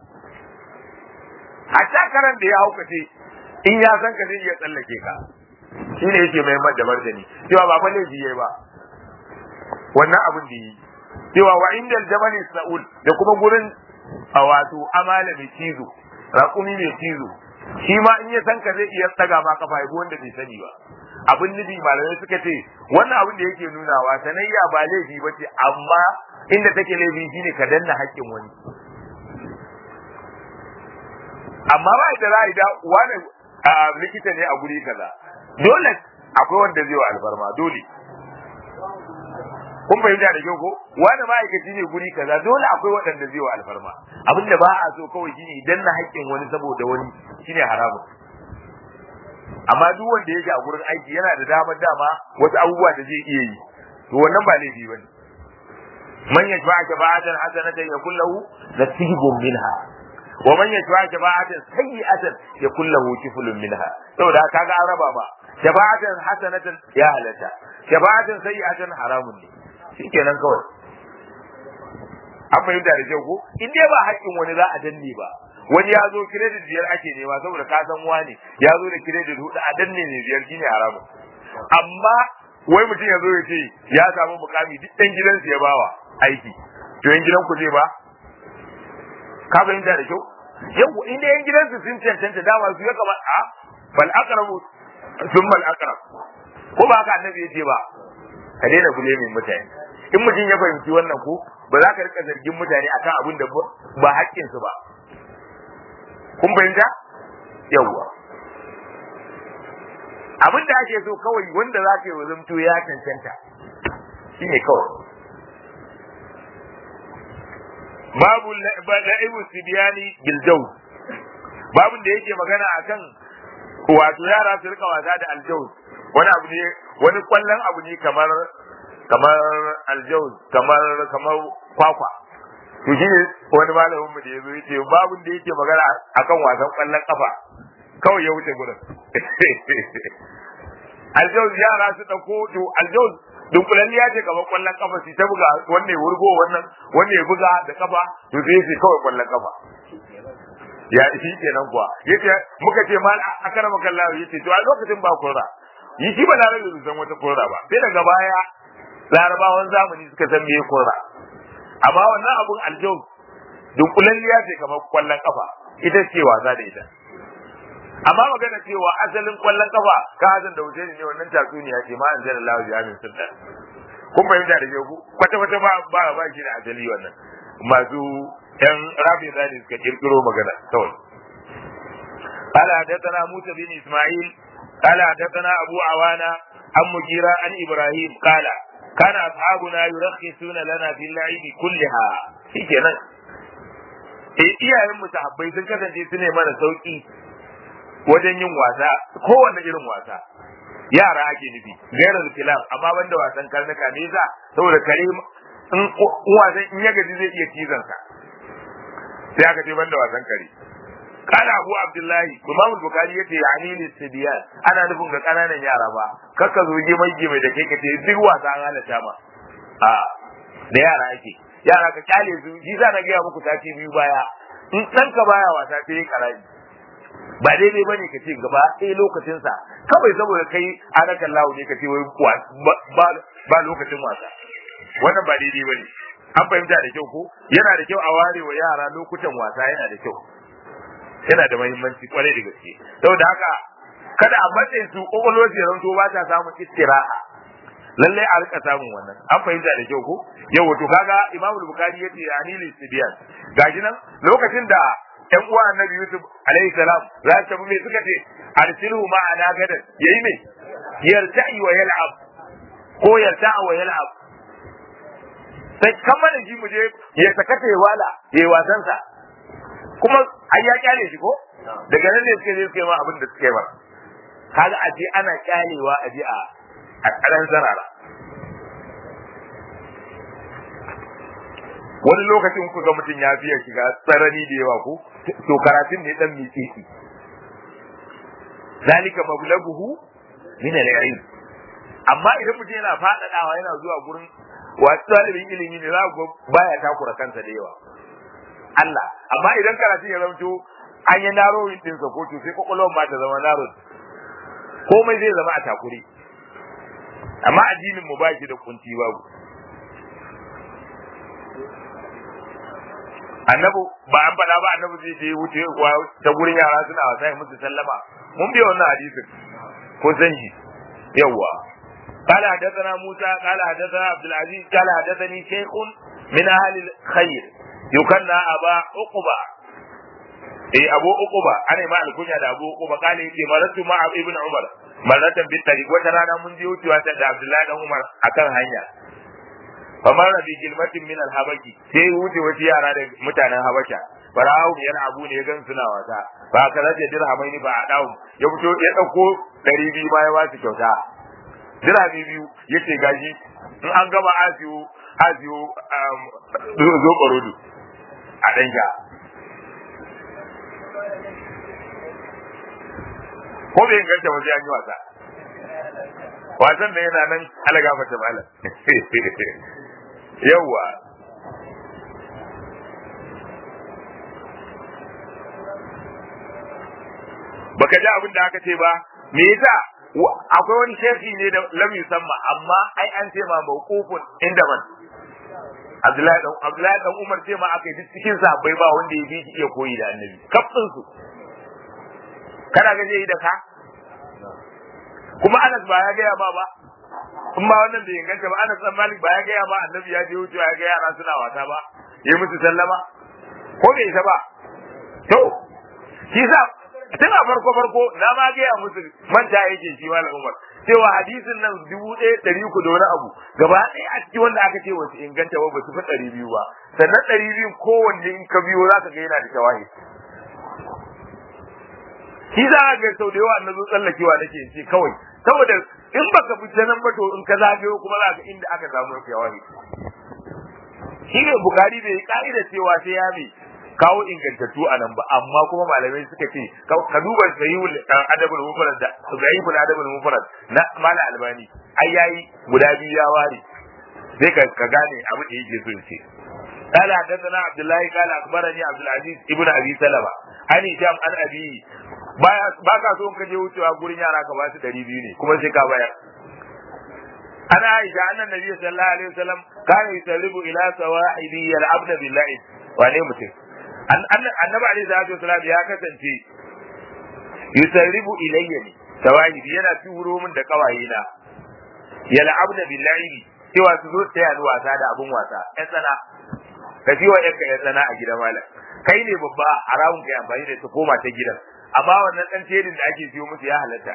hata karan da ya haukace in ya san ka zai iya tsallake ka shi ne yake mai da martani cewa ba fa laifi yayi ba wannan abin da yi cewa wa indal jabal sa'ul da kuma gurin a wato amala mai cizo raƙumi mai cizo shi ma in ya san ka zai iya tsaga ma kafa yabo wanda bai sani ba abin nufi malamai suka ce wannan abin da yake nunawa sanayya ba laifi ba ce amma inda take laifi shine ka danna haƙƙin wani amma ba da za a yi da wani likita ne a guri kaza dole akwai wanda zai wa alfarma dole kun fahimta da kyau ko wani ma'aikaci ne guri kaza dole akwai waɗanda zai wa alfarma abinda ba a so kawai shine idan na haƙƙin wani saboda wani shine haramun amma duk wanda yake a gurin aiki yana da damar dama wasu abubuwa da zai iya yi to wannan ba laifi bane man yashfa'a shafa'atan hasanatan yakul lahu nasibun minha wa man yashfa shafa'atan sayyi'atan yakul lahu kiflun minha saboda kaga an raba ba shafa'atan hasanatan ya halatta shafa'atan sayyi'atan haramun ne shikenan kawai an fahimta da kyau ko in dai ba haƙƙin wani za a danne ba wani ya zo kiredit biyar ake nema saboda ka san wani ya zo da kiredit hudu a danne ne biyar shine haramun amma wai mutum ya zo ya ce ya samu mukami duk ɗan gidansu ya bawa aiki to yan gidanku zai ba ka fahimta da kyau yau inda yan gidansu sun cancanta dama su ya kama a bal aqrabu thumma al aqrab ko ba haka annabi yace ba ka daina gule min mutane in mutum ya fahimci wannan ko ba za ka rika zargin mutane akan abin da ba haƙƙin su ba kun fahimta yawwa abin da ake so kawai wanda za ka yi wazamto ya cancanta shine kawai babu la'ibu sibiyani bil jawz babun da yake magana akan wato yara su rika wasa da aljawz wani abu ne wani kwallon abu ne kamar kamar aljawz kamar kamar kwakwa to shi ne wani malamin mu da yazo yace babun da yake magana akan wasan kwallon kafa kawai ya wuce gurin aljawz yara su dauko to aljawz dunkulalliya ce kamar kwallon kafa su ta buga wanne ya wurgo wannan wanne ya buga da kafa to sai sai kawai kwallon kafa ya shi kenan kuwa yace muka ce mal akara maka Allah yace to a lokacin ba kurra yi shi ba na da san wata kurra ba sai daga baya larabawan zamani suka san me kurra amma wannan abun aljawz dunkulalliya ce kamar kwallon kafa ita ce wasa da ita amma magana cewa asalin kwallon kafa ka hazan da wuce ne wannan tatsuniya ce ma an jira Allah ya min sunna kun fahimta da ku kwata kwata ba ba ba shi da asali wannan masu yan rafi da suka kirkiro magana kawai قال حدثنا موسى بن اسماعيل قال حدثنا ابو عوانة عن مجيرة عن ابراهيم قال كان اصحابنا يرخصون لنا في اللعب كلها في kenan eh iyayen mu sahabbai sun kasance su ne mana sauki wajen yin wasa kowanne irin wasa yara ake nufi gairar kilaf amma banda wasan karnuka ne yasa saboda kare in wasan in ya gaji zai iya cizon sa sai aka ce banda wasan kare kana abu abdullahi imam bukhari yace yani listibiyan ana nufin ga kananan yara ba kakka zo ge mai mai da kai ka ce duk wasa an halatta ma a da yara ake yara ka kyale su shi za na gaya muku sati biyu baya in ɗanka baya wasa sai karami ba daidai bane ka ce gaba ɗaya lokacinsa kawai saboda kai anakan lawo ne ka ce wai ba lokacin wasa wannan ba daidai bane an fahimta da kyau ko yana da kyau a ware wa yara lokutan wasa yana da kyau yana da muhimmanci kwarai da gaske saboda haka kada a matsayin su kokolwar su ranto ba ta samun istiraha lallai a rika samun wannan an fahimta da kyau ko yau to kaga imamul bukhari yace anil istibiyan gashi nan lokacin da ƴan uwa annabi Yusuf alaihi salam za su tafi mai suka ce arsilhu ma'ana gadan yayi mai yarta'i wa yal'ab ko yarta'a wa yal'ab sai kamar da shi mu je ya sakata ya wala ya yi wasan sa kuma ai ya kyale shi ko daga nan ne suke je suke ma abin da suke ba kaga a je ana kyalewa a je a a karan sarara wani lokacin ku ga mutum ya fiye shiga tsarani da yawa ko to karatun ne dan miƙe shi zalika mablaguhu min al-ilm amma idan mutum yana faɗaɗawa yana zuwa gurin wasu talibin ilimi ne za ku baya takura kansa da yawa Allah amma idan karatun ya zamto an yi narrowing ɗinsa ko to sai kwakwalwar ma ta zama narrow komai zai zama a takure amma addinin mu ba shi da kunci babu annabu ba an faɗa ba annabu zai je wuce ta gurin yara suna wasa ya musu sallama mun biya wannan hadisin ko san shi yawwa قال حدثنا موسى قال حدثنا عبد العزيز قال حدثني شيخ من اهل الخير يكنى ابا عقبه eh abu uquba ana ma alkunya da abu uquba kale yake maratu ma ibn umar maratan bin tariq wata rana mun je wucewa ta da abdullahi dan umar akan hanya famar bi kilmatin min alhabaki sai wuce wasu yara da mutanen habasha fara'u yana abu ne gan suna wasa ba ka rage dirhamai ni ba a dawo ya fito ya dauko 200 ma ya ba su kyauta dirhami biyu yace gaji in an gama asiyo asiyo zo barodo a danka ko bai inganta ba sai an yi wasa wasan da yana nan alaga fata malam yawwa baka ji abin da aka ce ba me yasa akwai wani shefi ne da lam yusamma amma ai an ce ma mawqufun inda man Abdullahi dan Abdullahi dan Umar ce ma aka yi cikin sahabbai ba wanda ya bi shi iya koyi da annabi kafin su kana ga zai yi da ka kuma Anas ba ya gaya ba ba in ba wannan bai inganta ba Anas dan Malik ba ya gaya ba annabi ya je wucewa ya ga yara suna wasa ba yi musu sallama ko bai isa ba to shi sa tun a farko farko na ma gaya musu manta yake shi malam Umar cewa hadisin nan dubu ɗaya ɗari uku da wani abu gaba ɗaya a cikin wanda aka ce wasu inganta ba ba su fi ɗari biyu ba sannan ɗari biyu kowanne in ka biyo za ka ga yana da tawahi shi za a ga sau da yawa na zo tsallakewa nake ce kawai saboda in baka fi ta nan ba to in ka zagayo kuma za ka inda aka samu tawahi shi ne bukari bai ka'ida cewa sai ya mai kawo ingantattu a nan ba amma kuma malamai suka ce ka duba sahihul adabul mufrad da sahihul adabul mufrad na mala albani ai yayi guda biyu ya ware sai ka ka gane abu da yake so ce قال حدثنا عبد الله قال اخبرني عبد العزيز ابن ابي سلمة عن هشام عن ابي ba ka so ka je wucewa gurin yara ka ba su ɗari biyu ne kuma sai ka bayar ana aisha annan nabi sallallahu alaihi wasallam kana yusarribu ila sawahibi yal'abna billahi wane mutum annabi alaihi salatu wasallam ya kasance yusarribu ilayya ne tawahibi yana turo min da kawaye na yal'abna billahi cewa su zo ta yi wasa da abun wasa ƴan tsana ka ji wa ƴanka ƴan tsana a gida malam kai ne babba haramun kai amfani da ta koma ta gidan amma wannan ɗan tedin da ake siyo musu ya halatta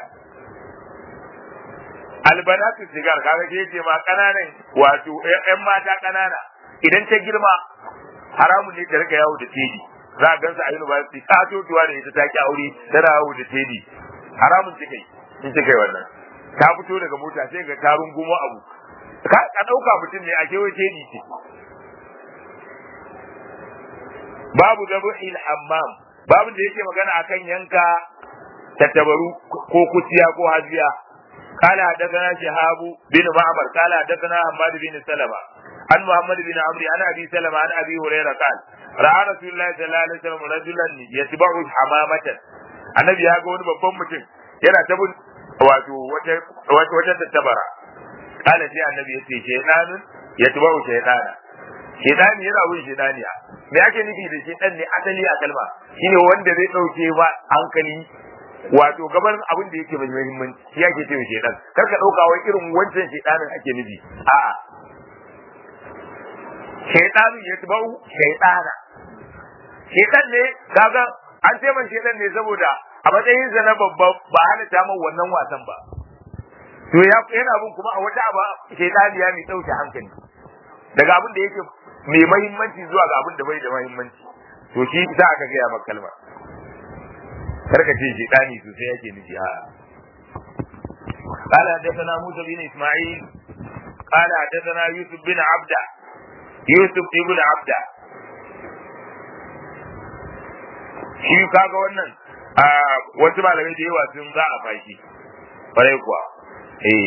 albanatu sigar kaga ke ce ma kananan wato ƴan mata kanana idan ta girma haramun ne ta rika yawo da tedi za a gansa a university ta totuwa da ita ta ki aure tana yawo da tedi haramun ta kai in ta kai wannan ta fito daga mota sai ga tarun gumo abu ka ka dauka mutum ne a kewaye tedi ce babu zabuhil hammam babu da yake magana akan yanka tattabaru ko kuciya ko hajiya قال حدثنا شهاب بن معمر قال حدثنا حماد بن سلمة عن محمد بن عمرو عن ابي سلمة عن ابي هريرة قال راى رسول الله صلى الله عليه وسلم رجلا يتبع حمامة النبي ya ga wani babban mutum yana ta bin wato wata wata tattabara kala sai annabi ya ce shaytanun yatba'u shaytana shaytani yana bin shaytaniya me ake nufi da shaytan ne asali a kalma shine wanda zai dauke ba hankali wato gaban abin da yake mai muhimmanci shi yake cewa shedan kar ka dauka wai irin wancan shedanin ake nufi a'a shedanu ya tabau shedana shedan ne kaga an ce man shedan ne saboda a matsayin sa na babba ba hana ta man wannan wasan ba to ya yana bin kuma a wata aba shedani ya mai dauke hankali daga abin da yake mai muhimmanci zuwa ga abin da bai da muhimmanci to shi za aka ga ya maka kalmar karka ce shedani sosai yake nufi a قال حدثنا موسى بن اسماعيل قال حدثنا يوسف بن عبده يوسف ابن عبده shi kaga wannan a wasu malamai da yawa sun za a fashi kwarai kuwa eh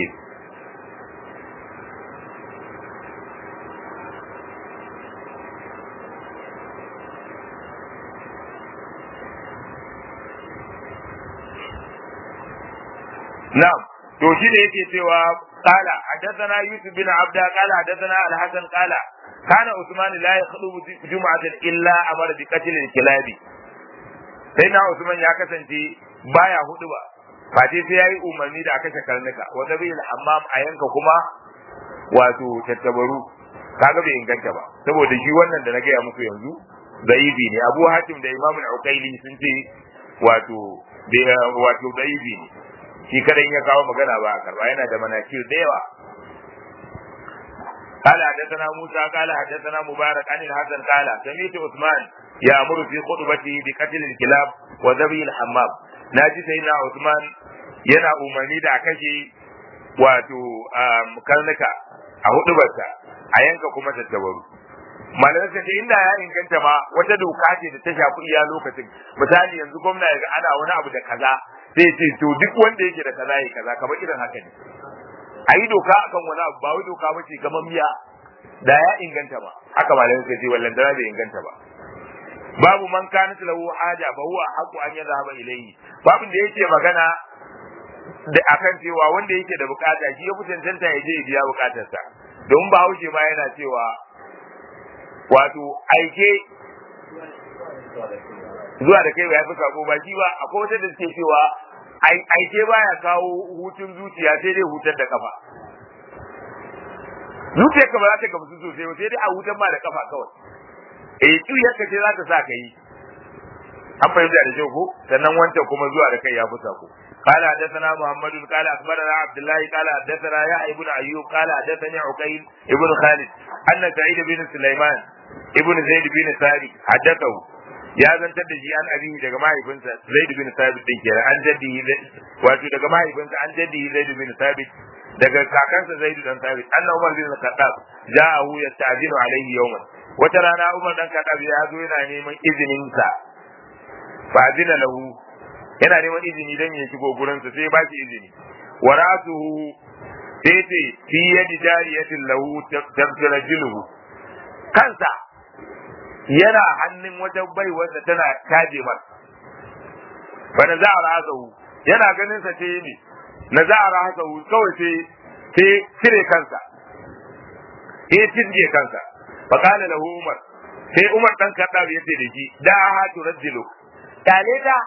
نعم to shi da yake cewa qala hadathana yusuf bin abda qala hadathana al-hasan qala kana usman la yakhlubu jum'atan illa amara bi qatl al-kilabi sai na usman ya kasance baya hudu ba fati sai yayi umarni da aka karnuka wa dabi al-hammam a yanka kuma wato tattabaru kaga bai inganta ba saboda shi wannan da na gaya muku yanzu da'ibi ne abu hatim da imamu al-uqaili sun ce wato wato da'ibi ne shi kadan ya kawo magana ba a karba yana da manakir da yawa قال حدثنا موسى قال حدثنا مبارك عن الحسن قال سمعت عثمان يأمر في خطبته بقتل الكلاب وذبي الحمام ناجي سيدنا عثمان yana umarni da kashe wato karnuka a hudubarsa a yanka kuma tattabaru malamai suka ce inda ya inganta ma wata doka ce da ta shafi iya lokacin misali yanzu gwamna ya ga ana wani abu da kaza sai ce to duk wanda yake da kaza ya kaza kamar irin haka ne a yi doka akan wani abu ba wai doka ba ce kamar miya da ya inganta ba haka malamai suka ce wallan dara bai inganta ba babu man kana lahu haja ba huwa haqu an yadhhaba ilayhi babin da yake magana da akan cewa wanda yake da bukata shi ya fi cancanta ya je ya biya bukatarsa don ba haushe ma yana cewa wato aike zuwa da kai ba ya fi sako ba shi ba akwai wata da suke cewa aike baya kawo hutun zuciya sai dai hutar da kafa zuciyar ka ba za ta gamsu sosai ba sai dai a hutar ma da kafa kawai eh kiyar ka ce za ta sa ka yi an fahimta da kyau ko sannan wancan kuma zuwa da kai ya fi sako قال حدثنا محمد قال اخبرنا عبد الله قال حدثنا يحيى بن ايوب قال حدثني عقيل ابن خالد ان سعيد بن سليمان ابن زيد بن ثابت حدثه ya zantar da shi an abihi daga mahaifinsa Zaid bin Sabit din kenan an jaddihi wato daga mahaifinsa an jaddihi Zaid bin Sabit daga kakansa Zaid dan Sabit anna Umar bin Khattab ja'ahu yasta'dinu alayhi yawman wata rana Umar dan Khattab ya zo yana neman izinin sa fa azina lahu yana neman izini dan ya shigo gurin sa sai ba shi izini wa ra'suhu sai ce fi yadi jariyatin lahu tabtarajiluhu kansa yana hannun wata baiwarsa tana taje mar fa na za a rahasahu yana ganin sa ce ne na za a rahasahu kawai sai sai cire kansa sai tizge kansa fa kana lahu umar sai umar dan kaddabi yace da shi da ha turajjilu kale ta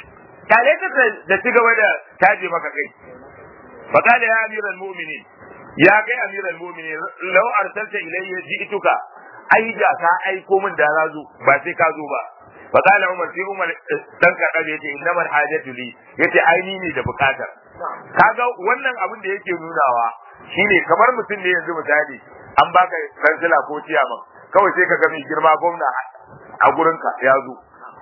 kale ta da ci gaba da taje maka kai fa kana ya amiral mu'minin ya kai amiral mu'minin law arsalta ilayya ji'tuka ai da ka aiko min da na zo ba sai ka zo ba fa kana umar sai umar dan ka yace innamal hajatu li yace ai ni ne da bukatar kaga wannan abin da yake nunawa shine kamar mutum ne yanzu misali an baka kansila ko ciyaman kawai sai ka ga mai girma gwamna a gurinka ya zo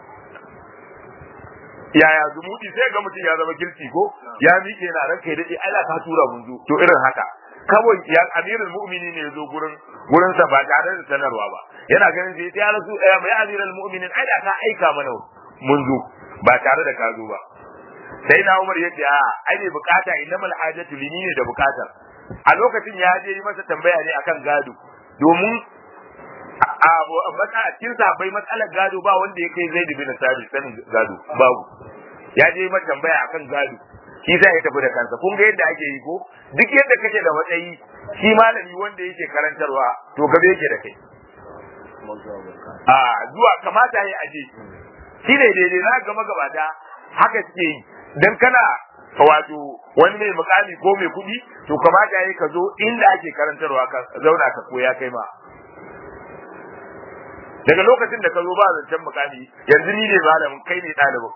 yaya zumuɗi sai ga mutum ya zama girki ko ya miƙe na ranka ya daɗe Allah ka tura mun zo to irin haka kawai ya amirul mu'mini ne zo gurin gurin sa ba tare da sanarwa ba yana ganin sai ya rasu eh mai amirul mu'minin ai da ka aika mana mun zo ba tare da ka zo ba sai na Umar ya ce a ai ne bukata innamal hajatu lini ne da bukatar a lokacin ya je yi masa tambaya ne akan gado domin a a cikin sahabbai matsalar gado ba wanda ya kai zai bin sabit sanin gado babu ya je mata tambaya akan gado shi zai tafi da kansa kun ga yadda ake yi ko duk yadda kake da matsayi shi malami wanda yake karantarwa to gabe yake da kai a zuwa kamata ya aje shi ne daidai na gama gabata haka suke yi dan kana wato wani mai mukami ko mai kuɗi to kamata ya ka zo inda ake karantarwa ka zauna ka koya kai ma daga lokacin da ka zo ba zancen mukami yanzu ni ne malamin kai ne ɗalibin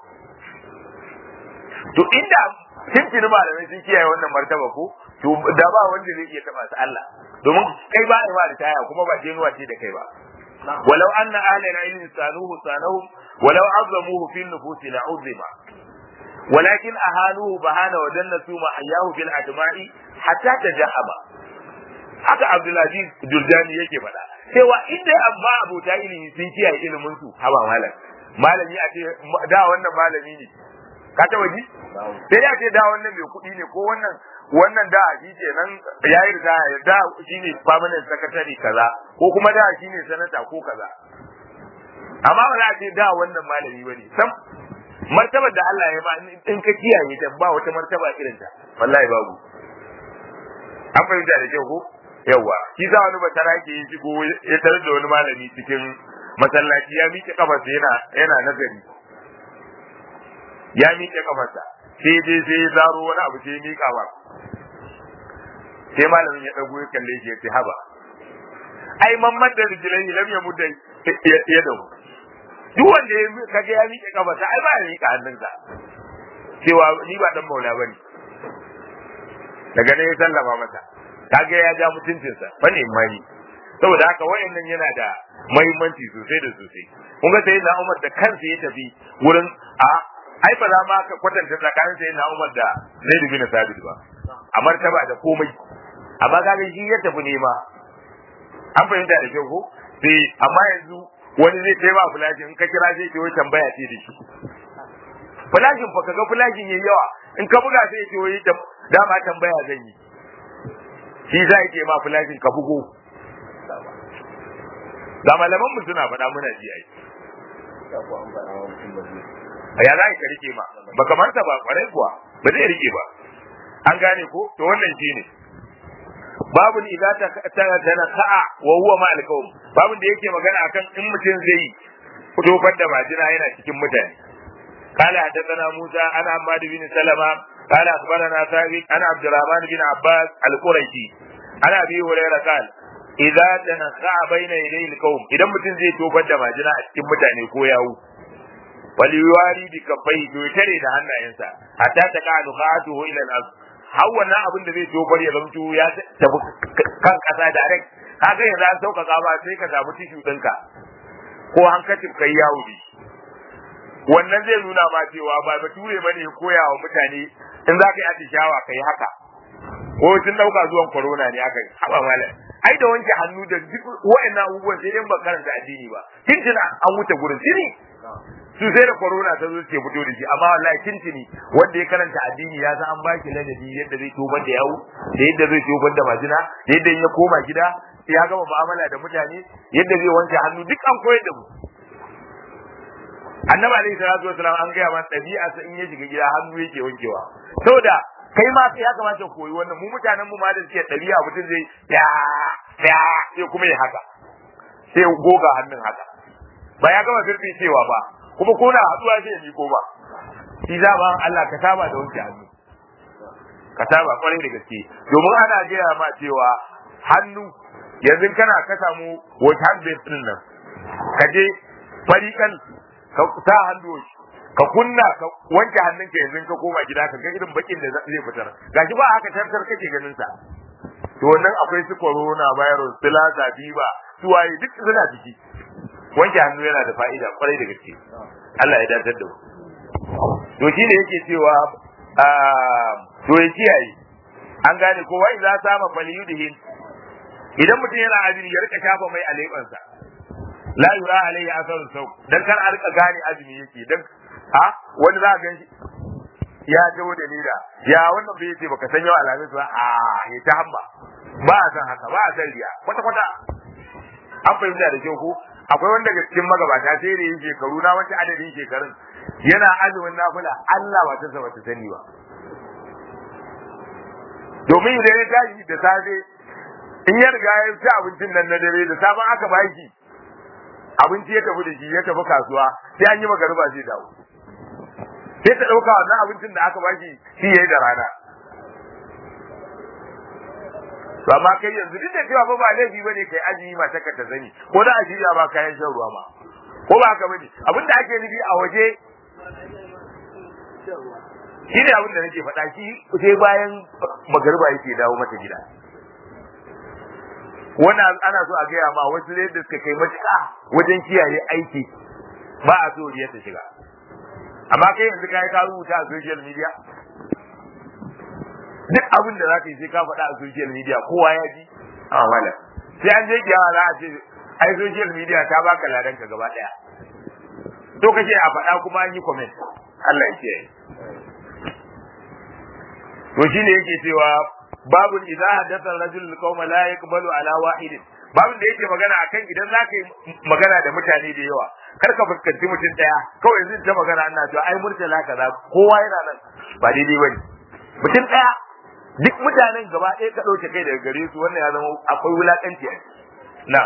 to inda tuntuni malamai sun kiyaye wannan martaba ko to da ba wanda zai iya taba su Allah domin kai ba ai ba da taya kuma ba jenuwa ce da kai ba walau anna ahlana ilmi sanuhu sanahum walau azzamuhu fi nufusi la uzima ولكن أهانوه بهانا وجنسوا محياه في الأدماء حتى تجهما haka Abdulaziz Jurdani yake faɗa cewa inda amma abota ilimi sun kiyaye ilimin su haba malam malami a ce da wannan malami ne ka taba ji sai ya ce da wannan mai kuɗi ne ko wannan wannan da shi ke nan ya yi ritaya da shi ne permanent secretary kaza ko kuma da shi ne sanata ko kaza amma ba za a ce da wannan malami ba ne sam martabar da Allah ya ba in ka kiyaye ta ba wata martaba irin ta wallahi babu an fahimta da kyau ko yawa shi za wani batara ke yi shigo ya tarar da wani malami cikin masallaci ya miƙe kafarsa yana yana nazari ya miƙe kafarsa sai dai sai ya zaro wani abu sai ya miƙa ba sai malamin ya ɗago ya kalle shi ya ce haba ai mamman da rijilai lam ya mudda ya dau duk wanda ya kaga ya miƙe kafarsa ai ba ya miƙa hannunsa cewa ni ba dan maula bane daga ne ya sallama masa kaga ya ja mutuncinsa fa ne mai saboda haka wayannan yana da muhimmanci sosai da sosai kun ga sai na Umar da kansa ya tafi wurin a ai ba za ma ka kwatanta tsakanin sai na Umar da Zaid bin Sabit ba a martaba da komai amma kaga shi ya tafi nema an fahimta da kyau ko sai amma yanzu wani zai kai ma fulashi in ka kira sai ke wai tambaya ce da shi fulashin fa kaga fulashin yayi yawa in ka buga sai ke wai dama tambaya zan yi shi za ke ma fulashin ka bugo ga malaman mu suna faɗa muna ji ai ya za ka rike ma ba kamar ta ba kwarai kuwa ba zai rike ba an gane ko to wannan shine babu ni idza ta tana ka'a wa huwa ma alqawm babu da yake magana akan in mutum zai yi tofar da majina yana cikin mutane قال حدثنا موسى انا حماد بن سلمة قال اخبرنا ثابت انا عبد الرحمن بن عباس القرشي انا ابي هريره قال idza tanqa baina yadayil qaum idan mutum zai tofar da majina a cikin mutane ko yawo wali yuwari bi kafai to tare da hannayensa hatta ta ka nuqatuhu ila al-ard har wannan abin da zai tofar ya zamto ya tafi kan kasa da rek kaga yanzu an sauƙaƙa ba sai ka samu tishu ɗinka ko hankacin kai yawo ne wannan zai nuna ma cewa ba bature bane ya koya wa mutane in za ka yi atishawa ka yi haka ko tun ɗauka zuwan corona ne aka yi haɓa malam ai da wanke hannu da duk wa'annan abubuwan sai dai ba karanta addini ba tintina an wuce gurin tini su sai da corona ta zo ce fito da shi amma wallahi tintini wanda ya karanta addini ya san an ba shi ladabi yadda zai tobar da yawo da yadda zai tobar da majina da yadda ya koma gida ya gama mu'amala da mutane yadda zai wanke hannu duk an koyar da mu annabi alaihi salatu wasalam an gaya masa ɗabi'a sa in ya shiga gida hannu yake wankewa saboda kai ma ya kamata koyi wannan mu mutanen mu ma da suke ɗabi'a mutum zai ya ya sai kuma ya haka sai goga hannun haka ba ya gama zurfi cewa ba kuma ko na haɗuwa sai ya miko ba shi za ba Allah ka saba da wanke hannu ka saba kwarai da gaske domin ana gaya ma cewa hannu yanzu kana ka samu wata hand base din nan ka je farikan ka sa hannu ka kunna ka wanke hannunka yanzu ka koma gida ka ga irin bakin da zai fitar gashi ba haka tartar kake ganin sa to wannan akwai su corona virus su lasa fever su waye duk suna jiki wanke hannu yana da fa'ida kwarai da gaske Allah ya datar da mu to shine yake cewa to ya kiyaye an gane ko wai za ta ma fali yudihin idan mutum yana azumi ya rika shafa mai alebansa la yura alayhi asar sau dan kar a rika gane azumi yake dan ha wani za ka gan ya dawo da nida ya wannan bai ce baka san yau alamis ba a ya ta hamba ba a san haka ba a san riya kwata kwata an fahimta da kyau ko akwai wanda daga cikin magabata sai da yin shekaru na wata adadin shekarun yana azumin nafila Allah ba ta saba ta sani ba domin idan ya tashi da safe in ya riga ya ci abincin nan na dare da safe aka baki abinci ya tafi da shi ya tafi kasuwa sai an yi magariba zai dawo sai ta ɗauka wannan abincin da aka baki shi yayi da rana to amma kai yanzu duk da cewa ba ba laifi bane kai ajiyi mata ka ta sani ko da ajiyi ba kayan shan ruwa ma ko ba haka bane abin da ake nufi a waje shi ne abin da nake faɗa shi sai bayan magariba yake dawo mata gida wannan ana so a gaya ma wasu ne da suka kai matuƙa wajen kiyaye aiki ba a so ya ta shiga amma kai yanzu kai ka rubuta a social media duk abin da za ka yi sai ka faɗa a social media kowa ya ji a wala sai an je kiyawa za a ce ai social media ta baka ladan ka gaba ɗaya to kake a faɗa kuma an yi comment Allah ya ce to shine yake cewa babun idza hadatha rajul qauma la yaqbalu ala wahidin babun da yake magana akan idan za ka yi magana da mutane da yawa kar ka fuskanci mutum daya kawai zai ta magana ana cewa ai murtala kaza kowa yana nan ba daidai bane mutum daya duk mutanen gaba ɗaya ka ɗauke kai daga gare su wannan ya zama akwai wulakanci a na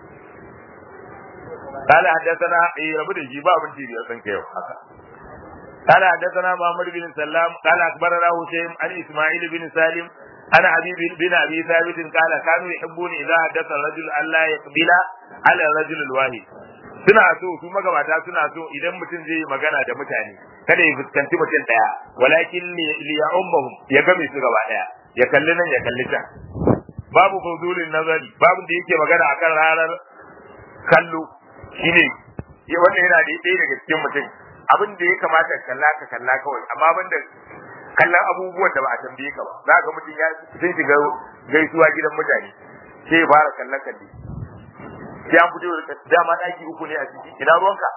قال حدثنا اي ربو da shi ba abin da ya san kai haka قال حدثنا محمد بن سلام قال اخبرنا هشيم عن اسماعيل بن سالم عن حبيب بن ابي ثابت قال كانوا يحبون اذا حدث الرجل الا يقبل على الرجل الواحد suna so su magabata suna so idan mutum zai yi magana da mutane kada ya fuskanci mutum daya walakin li ya ummahum ya game su gaba daya ya kalli nan ya kalli can babu fuzulin nazari babu da yake magana akan ranar kallo shine wannan yana da ɗaya daga cikin mutum abin da ya kamata ka kalla ka kalla kawai amma ban da kallon abubuwan da ba a tambaye ka ba za ga mutum ya sun shiga gaisuwa gidan mutane sai ya fara kallon kalle sai an fito da dama daki uku ne a ciki ina ruwanka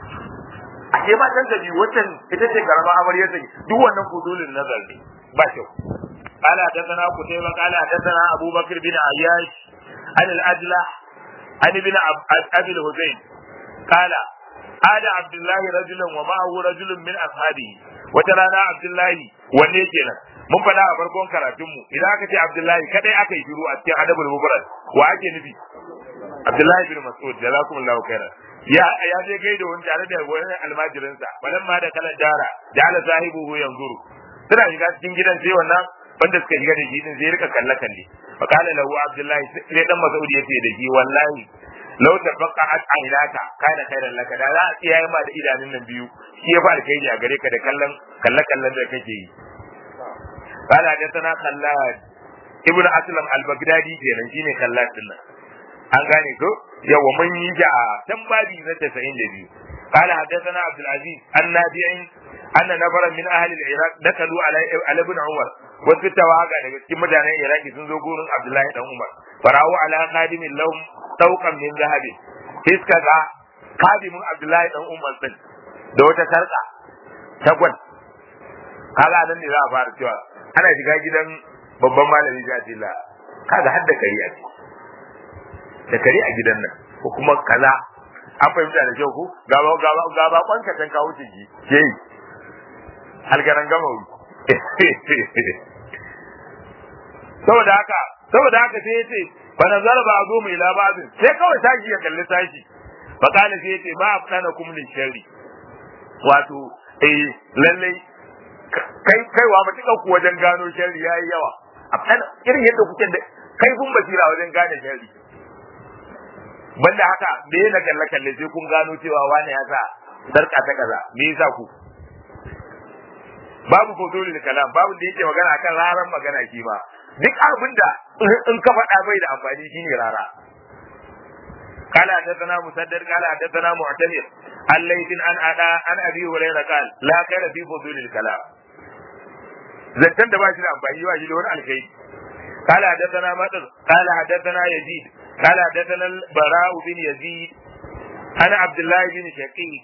a ke matan da biyu wancan ita ce karama amaryar ta duk wannan fudulin nazar ne ba kyau قال حدثنا قتيبة قال حدثنا أبو بكر بن عياش عن الأجلة عن ابن أبي الحسين قال عاد عبد الله رجلا ومعه رجل من أصحابه وترانا عبد الله wanne kenan mun faɗa a farkon karatunmu idan aka ce Abdullahi kadai aka yi shiru a cikin adabul mubarak wa ake nufi Abdullahi bin Mas'ud jazakumullahu khairan ya ya je gaida wani tare da wani almajirinsa balan ma da kalan dara ja'ala sahibuhu yanzuru suna shiga cikin gidan sai wannan wanda suka shiga da shi din sai rika kalle kalle fa kana lahu Abdullahi sai dan Mas'ud yace da shi wallahi law tafaqqa'at aynaka kana khairan laka da za a tsiyaye ma da idanun nan biyu shi ya fa alkhairi a gare ka da kallon kalle kallon da kake yi قال حدثنا خلاد ابن اسلم البغدادي kenan shine khallad din nan an gane ko yawa mun yi ja tan babi na 92 قال حدثنا عبد العزيز النافع أن نفرا من أهل العراق دخلوا على على ابن عمر wasu tawaga daga cikin mutanen Iraki sun zo gurin Abdullahi dan Umar farawo ala khadimin lahum tawqan min zahabin iska ga khadimin Abdullahi dan Umar din da wata sarka ta gwal kaga nan ne za a fara cewa ana shiga gidan babban malami sai a ce la kaga har da kari a da kari a gidan nan ko kuma kaza an fahimta da kyau ko gaba gaba gaba kwanka tan kawo ciki ke yi halgaran gama wuri saboda haka saboda haka sai yace fa nazara ba zo mai labazin sai kawai sashi ya kalli sashi fa kana sai yace ba afdana kum lin sharri wato eh lallai kai kaiwa mutuka ku wajen gano sharri yayi yawa a kan irin yadda kuke da kai kun basira wajen gane sharri banda haka me na kalle kalle sai kun gano cewa wani ya sa sarka ta kaza me yasa ku babu fotolin kalam babu da yake magana akan raran magana shi ba duk abin da in ka faɗa bai da amfani shine rara قال حدثنا مسدد قال حدثنا معتمر عن ليث عن أدا عن أبي هريرة قال لا خير في فضول الكلام زنتن da ba shi da amfani ba shi da wani alkai قال حدثنا مطر قال حدثنا يزيد قال حدثنا البراء بن يزيد عن عبد الله بن شقيق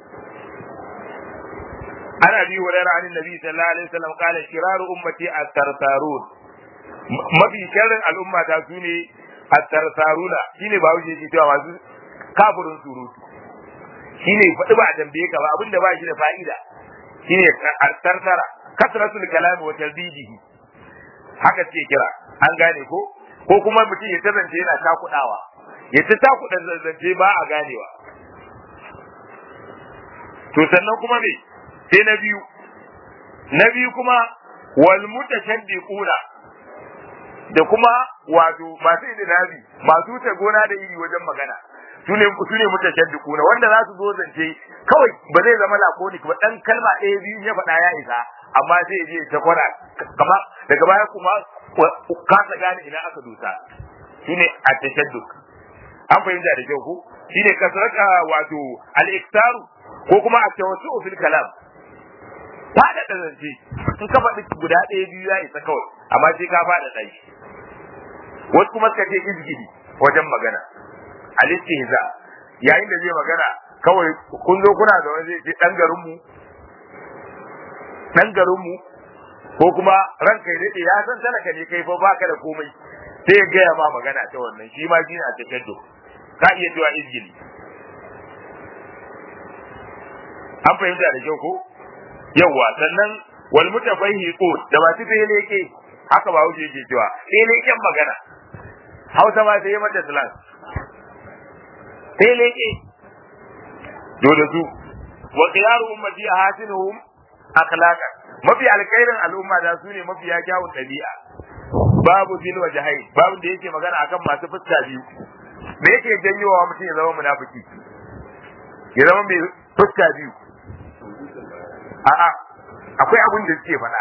عن ابي هريره عن النبي صلى الله عليه وسلم قال شرار امتي الثرثارون mafi sharrin al'umma ta su ne at-tarsaruna shine ba wuce yake cewa masu kafirin surutu shine faɗi ba a tambaye ka ba abinda ba shi da fa'ida shine at-tarsara kasratul kalami wa tardidihi haka ce kira an gane ko ko kuma mutum ya tazance yana takudawa ya ta takuda zance ba a ganewa to sannan kuma me sai na biyu na biyu kuma wal mutashaddiquna da kuma wato masu idinabi masu wuce gona da iri wajen magana su ne su ne mutashaddiquna wanda za su zo zance kawai ba zai zama lakonik ba dan kalma ɗaya biyu ya faɗa ya isa amma sai je ta kwana kama daga baya kuma kasa gane ina aka dusa shine at-tashadduk an fahimta da kyau ko shine kasraka wato al-iktaru ko kuma at-tawassu fil kalam fada da zance in ka faɗi guda ɗaya biyu ya isa kawai amma sai ka fada da shi wasu kuma suka ce izgidi wajen magana al-istihza yayin da zai magana kawai kun zo kuna da wani zai ce dan garin mu dan garin mu ko kuma ranka ya daɗe ya san talaka ne kai fa baka da komai sai ya gaya ma magana ta wannan shi ma shine a tashaddu ka iya cewa izgili an fahimta da kyau ko yawwa sannan wal mutafahhiqun da ba su leke haka ba wuce yake cewa leken magana hausa ma sai mata slang sai leke dole su wa qiyaru ummati ahasinuhum akhlaqan mafi alkhairin al'umma da su ne mafi ya kyawun ɗabi'a babu fil wajhai babu da yake magana akan masu fuska biyu me yake janyowa mutum ya zama munafiki ya zama mai fuska biyu a'a akwai abin da suke faɗa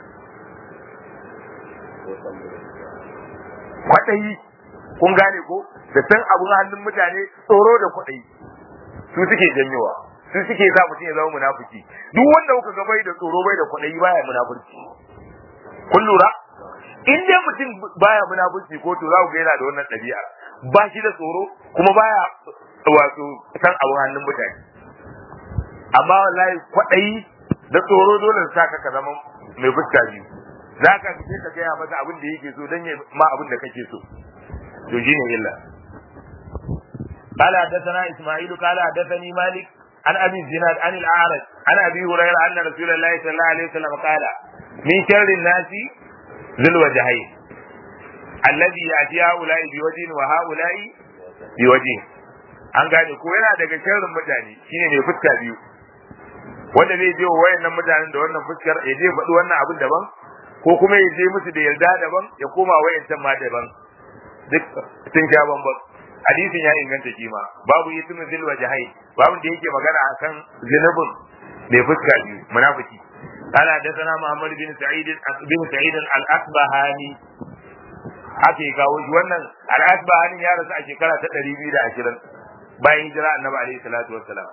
kwaɗayi kun gane ko da san abun hannun mutane tsoro da kwaɗayi su suke janyowa su suke sa mutum ya zama munafiki duk wanda kuka ga bai da tsoro bai da kwaɗayi baya munafurci kun lura in dai mutum baya munafurci ko to za ku ga yana da wannan ɗabi'a ba shi da tsoro kuma baya wato san abun hannun mutane amma wallahi kwaɗayi da tsoro dole sa ka zama mai fuska biyu za ka fice ka gaya masa abin da yake so don ya ma abin da kake so to shine illa قال حدثنا اسماعيل قال حدثني مالك عن ابي الزناد عن الاعرج عن ابي هريره ان رسول الله صلى الله عليه وسلم قال من شر الناس ذو الوجهين الذي ياتي هؤلاء بوجه وهؤلاء بوجه an gane ko yana daga sharrin mutane shine mai fuska biyu wanda zai je wayannan mutanen da wannan fuskar ya je faɗi wannan abin daban ko kuma ya je musu da yarda daban ya koma wayancan ma daban duk sun sha bambam hadisin ya inganta shi ma babu ismu zil wajhai babu da yake magana akan zinubin mai fuska biyu munafiki قال حدثنا محمد بن سعيد بن سعيد الأصبهاني haka ya kawo shi wannan al'asbahani ya rasu a shekara ta ɗari biyu da ashirin bayan hijira annabi alaihi salatu wassalam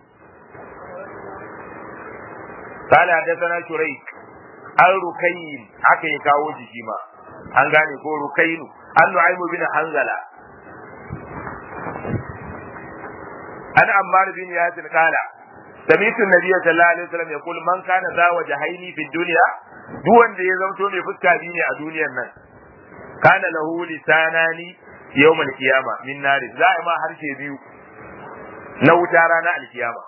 قال حدثنا شريك an rukayin haka ya kawo shi shi ma an gane ko rukainu an nu'aymu bin hanzala an ammar bin yasir kala سمعت النبي صلى الله عليه وسلم يقول من كان ذا وجهين في الدنيا duk wanda ya zamto mai fuska biyu ne a duniyar nan kana lahu lisanani yawmal qiyama min nar za a ma harshe biyu na wuta ranar alkiyama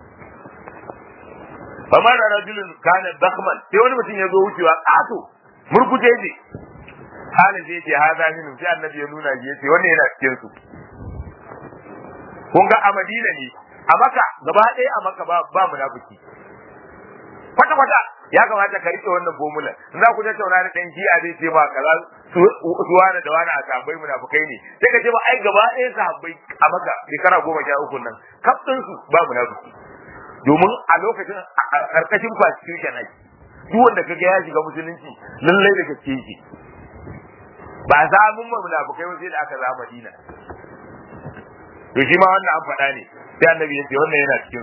famar da rajulun kana dakhman sai wani mutum ya zo wucewa kato murkuje ne halin zai ce haza minu sai annabi ya nuna shi yace wannan yana cikin su kun ga a Madina ne a Makka gaba ɗaya a Makka ba ba munafiki kwata kwata ya kamata ka rike wannan formula in za ku tattauna da dan jiya zai ce ba kaza su wani da wani a sahabbai munafukai ne sai ka ce ba ai gaba ɗaya sahabbai a maka shekara goma sha uku nan kaf su ba munafiki domin a lokacin a karkashin constitution ake duk wanda kaga ya shiga musulunci lallai da gaske yake ba za mun ma munafukai ba sai da aka za Madina to shi ma wannan an faɗa ne sai annabi ya ce wannan yana cikin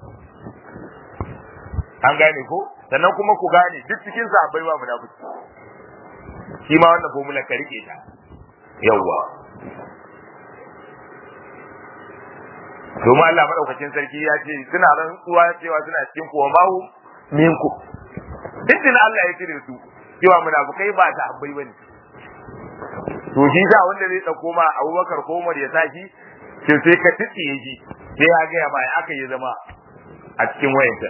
an gane ko sannan kuma ku gane duk cikin sahabbai ba munafiki shi ma wannan formula ka rike ta yawwa domin Allah madaukakin sarki ya ce suna rantsuwa cewa suna cikin kuwa mahu minku duk Allah ya cire su cewa munafukai ba ta habbai bane to shi sa wanda zai dauko ma Abubakar ko Umar ya saki sai sai ka tsiye shi sai ya ga ma aka yi zama a cikin wayanta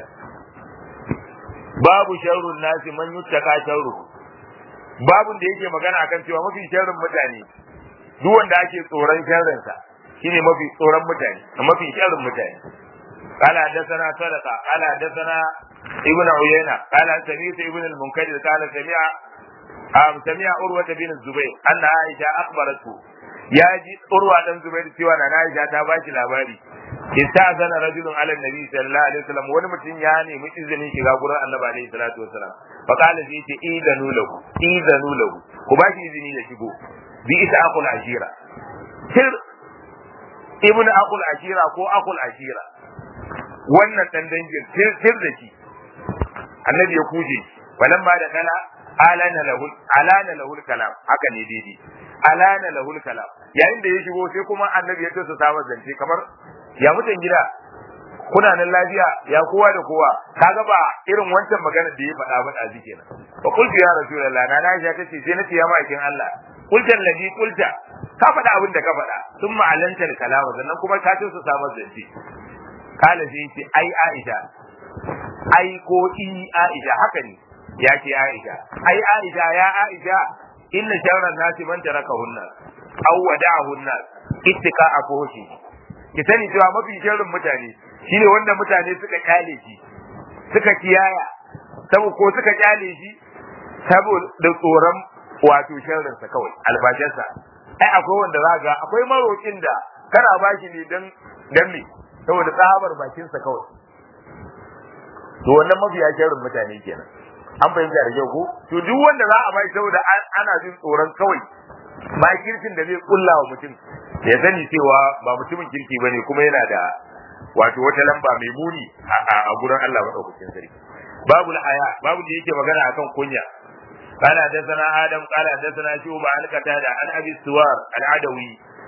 babu sharrun nasi man yuttaka sharru babun da yake magana akan cewa mafi sharrin mutane duk wanda ake tsoron sharrinsa shine mafi tsoron mutane mafi sharrin mutane قال حدثنا صدقة قال حدثنا ابن عيينة قال سمعت ابن المنكدر قال سمع أم سمع عروة بن الزبير أن عائشة أخبرته يا جي عروة بن الزبير سوى أن عائشة تباشي لاباري استأذن رجل على النبي صلى الله عليه وسلم wani mutum ya nemi izinin shiga gurin annabi alaihi salatu wasalam fa qala sai ce idanu lahu idanu lahu ku ba shi izini ya shigo bi isa akul ashira sir ibn akul ashira ko akul ashira wannan dan dangin sir da shi annabi ya kuje falan ba da kala alana lahu alana lahu kalam haka ne daidai alana lahu kalam yayin da ya shigo sai kuma annabi ya tsaya sa zance kamar ya mutan gida kuna nan lafiya ya kowa da kowa kaga ba irin wancan magana da ya faɗa ba da zike nan fa qultu ya rasulullah na Aisha tace sai nace ya ma'aikin Allah qulta alladhi qulta ka faɗa abin da ka faɗa sun ma'alanta da kalama sannan kuma ka ce su samu zance kala sai ce ai Aisha ai ko i Aisha haka ne ya ce Aisha ai Aisha ya Aisha inna sharran nasi man tarakahunna aw wada'ahunna ittika afuhi ki sani cewa mafi sharrin mutane shine wanda mutane suka kyale shi suka kiyaya sabo ko suka kyale shi saboda tsoron wato sharrin sa kawai albashinsa ai akwai wanda za ga akwai marokin da kana bashi ne dan dan me saboda tsabar bakin sa kawai to wannan mafi sharrin mutane kenan an fahimta da kyau ko to duk wanda za a bai saboda ana jin tsoron kawai makircin da zai kulla wa mutum ya sani cewa ba mutumin kirki bane kuma yana da wato wata lamba mai muni a gurin Allah madaukakin sarki babu haya babu da yake magana akan kunya قال حدثنا آدم قال حدثنا شوبة عن قتادة عن أبي السوار العدوي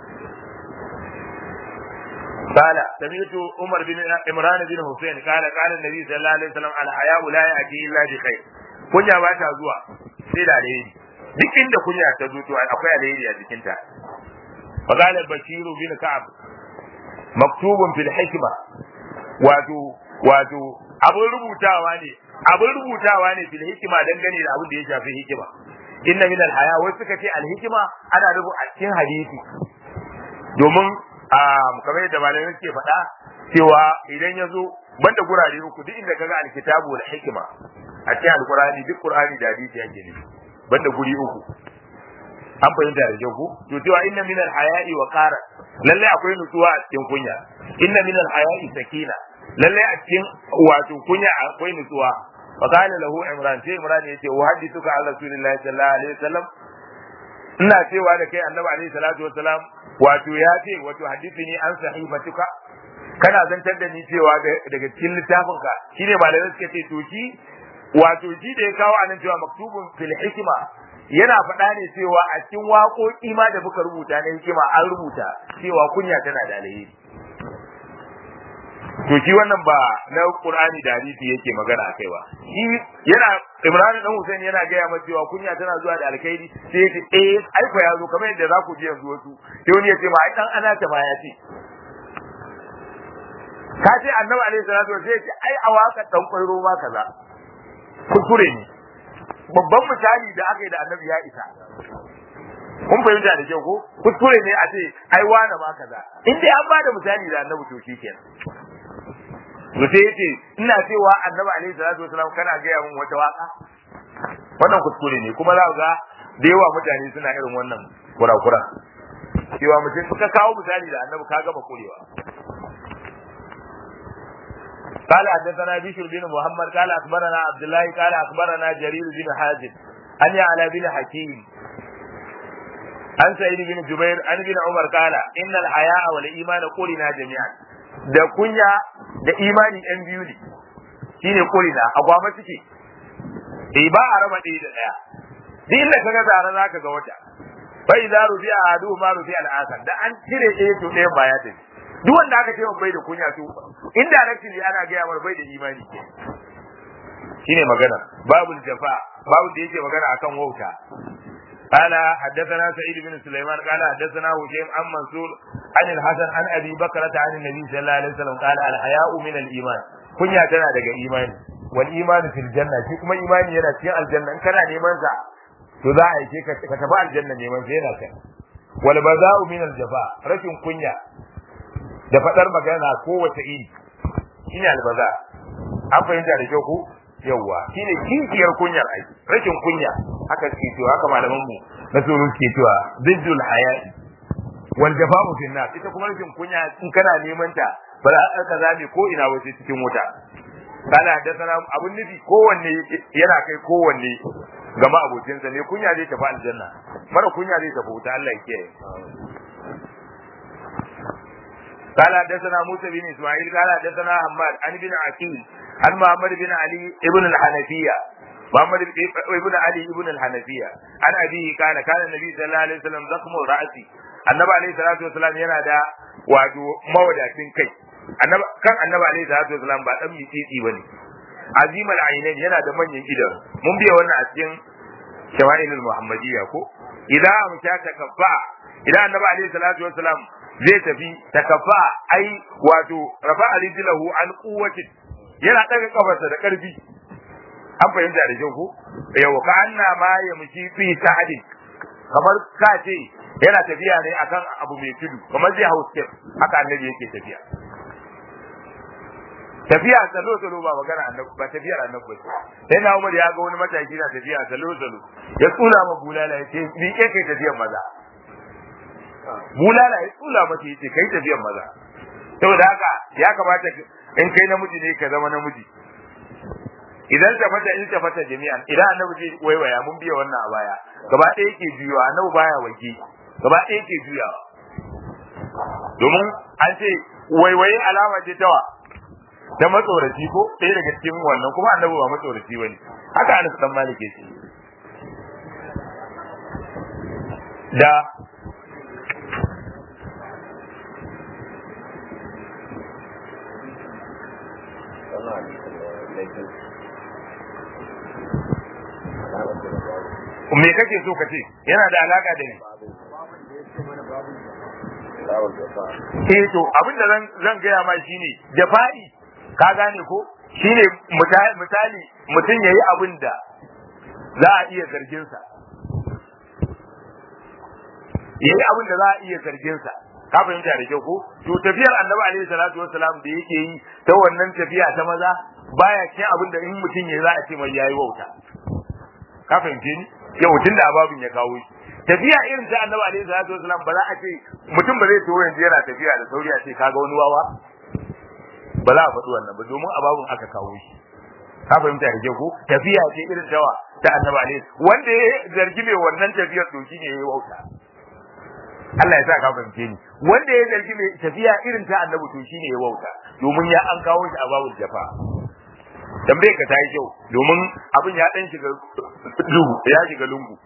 قال سمعت عمر بن عمران بن حسين قال قال النبي صلى الله عليه وسلم الحياء لا يأتي إلا بخير kunya ba ta zuwa sai da alheri duk inda kunya ta zo to akwai alheri a jikinta فقال البشير بن كعب مكتوب في الحكمة wato wato abin rubutawa ne abin rubutawa ne fil hikima dangane da abin da ya shafi hikima inna min al-haya wasu suka ce al-hikima ana rubu a cikin hadisi domin kamar yadda malamai suke faɗa cewa idan ya zo banda gurare uku duk inda kaga al-kitabu wal hikima a cikin al-qur'ani duk qur'ani da hadisi yake ne banda guri uku an fahimta da kyau to cewa inna min al-haya'i wa qara lalle akwai nutsuwa a cikin kunya inna min al-haya'i sakina lalle a cikin wato kunya akwai nutsuwa fa qala lahu imran sai imran yace wa hadithuka an rasulillahi sallallahu alaihi wasallam ina cewa da kai annabi alaihi salatu wasalam wato ya ce wato hadithini an sahifatuka kana zantar da ni cewa daga cikin littafinka shine malamai suka ce to shi wato shi da ya kawo anan cewa maktubun fil hikma yana faɗa ne cewa a cikin waƙoƙi ma da muka rubuta na hikima an rubuta cewa kunya tana da alheri to shi wannan ba na Qur'ani da hadisi yake magana akai ba shi yana Imran dan Hussein yana gaya masa cewa kunya tana zuwa da alkhairi sai ya ce eh ai fa yazo kamar yadda za ku ji yanzu wasu sai wani ya ce ma ai dan ana ta ma ya ce ka ce annabi alaihi salatu wasallam sai ya ce ai a waka dan kwairo ma kaza kuskure ne babban misali da aka yi da annabi ya isa kun fahimta da kyau ko kuskure ne a ce ai wane ma kaza in dai an bada misali da annabi to shikenan to sai yace ina cewa annabi alaihi salatu wasalam kana gaya min wata waka wannan kuskure ne kuma za ga da yawa mutane suna irin wannan kurakura cewa mutum ka kawo misali da annabi ka gama kurewa قال حدثنا بشر بن محمد قال اخبرنا عبد الله قال اخبرنا جرير بن حازم ان يعلى بن حكيم عن سعيد بن جبير عن ابن عمر قال ان الحياء والايمان قلنا جميعا da kunya da imani ɗan biyu ne shine kulina a gwama suke eh ba a raba ɗaya da ɗaya duk inda kaga zara zaka ga wata fa idza rufi'a adu ma rufi'a al-akhar da an cire ɗaya to ɗayan ba ya tafi duk wanda aka ce bai da kunya to indirectly ana gaya mar bai da imani shine magana babul jafa babu da yake magana akan wauta قال حدثنا سعيد بن سليمان قال حدثنا هشيم عن منصور عن الحسن عن ابي بكرة عن النبي صلى الله عليه وسلم قال الحياء من الايمان كنيا tana daga imani wal imanu fil janna shi kuma imani yana cikin aljanna in kana neman sa to za a yi ka ka tafi aljanna neman sa yana kan wal baza'u min al jafa rashin kunya da fadar magana kowace iri shine albaza an fahimta da kyau ko yawwa shine kinkiyar kunyar ai rashin kunya haka suke cewa haka malaman mu na tsoro suke cewa ziddul haya'i wal jafa'u fil nas ita kuma rashin kunya in kana neman ta ba za ka zabe ko ina wace cikin wuta kana haddathana abun nufi kowanne yana kai kowanne gama abokinsa ne kunya zai tafi aljanna mara kunya zai tafi wuta Allah ya kiyaye قال حدثنا موسى بن اسماعيل قال حدثنا حماد عن ابن عقيل عن محمد بن علي ابن الحنفية محمد ابن علي ابن الحنفية عن أبيه كان كان النبي صلى الله عليه وسلم ضخم الرأس النبي عليه الصلاة والسلام yana da wato mawadacin kai kan annabi alaihi salatu wasalam ba dan mitsitsi bane azim al-ainain yana da manyan idan mun biya wannan a cikin shawa'ilul muhammadiyya ko idan amsha takaffa idan annabi alaihi salatu wasalam zai tafi takaffa ai wato rafa rijlahu an quwwatin yana daga kafarsa da karfi an fahimta da kyau ko yau ka anna ma ya mushi fi sa'adin kamar ka ce yana tafiya ne akan abu mai tudu kamar zai hau step haka annabi yake tafiya tafiya salo salo ba magana annabi ba tafiyar annabi ba sai na Umar ya ga wani mataki na tafiya salo salo ya tsula ma bulala ya ce ni ke kai tafiyar maza bulala ya tsula mata ya ce kai tafiyar maza saboda haka ya kamata in kai namiji ne ka zama namiji idan ta fata in ta fata jami'an idan annabi zai waiwaya mun biya wannan a baya gaba ɗaya yake juyawa annabi baya wake gaba ɗaya yake juyawa domin an ce waiwaye alama ce tawa ta matsoraci ko ɗaya daga cikin wannan kuma annabi ba matsoraci bane haka Anas dan Malik ce da me kake so ka ce yana da alaka da ni eh to abin da zan gaya ma shine jafa'i ka gane ko shine misali mutum yayi abin da za a iya zargin sa yayi abin da za a iya zargin sa ka fahimta da kyau ko to tafiyar annabi alaihi salatu wassalam da yake yi ta wannan tafiya ta maza baya cikin abin da in mutum ya za a ce mai yayi wauta ka fahimce ni yau tun da ababin ya kawo shi tafiya irin ta annabi alaihi salatu wasalam ba za a ce mutum ba zai to yanzu yana tafiya da sauri a ce kaga wani wawa ba za a faɗi wannan ba domin ababin aka kawo shi ka fahimta da ko tafiya ce irin tawa ta annabi alaihi wanda ya zargi mai wannan tafiyar to shine yayi wauta Allah ya sa ka fahimce ni wanda ya zargi mai tafiya irin ta annabi to shine yayi wauta domin ya an kawo shi a babul jafa tambaye ka ta yi kyau domin abin ya dan shiga duhu ya shiga lungu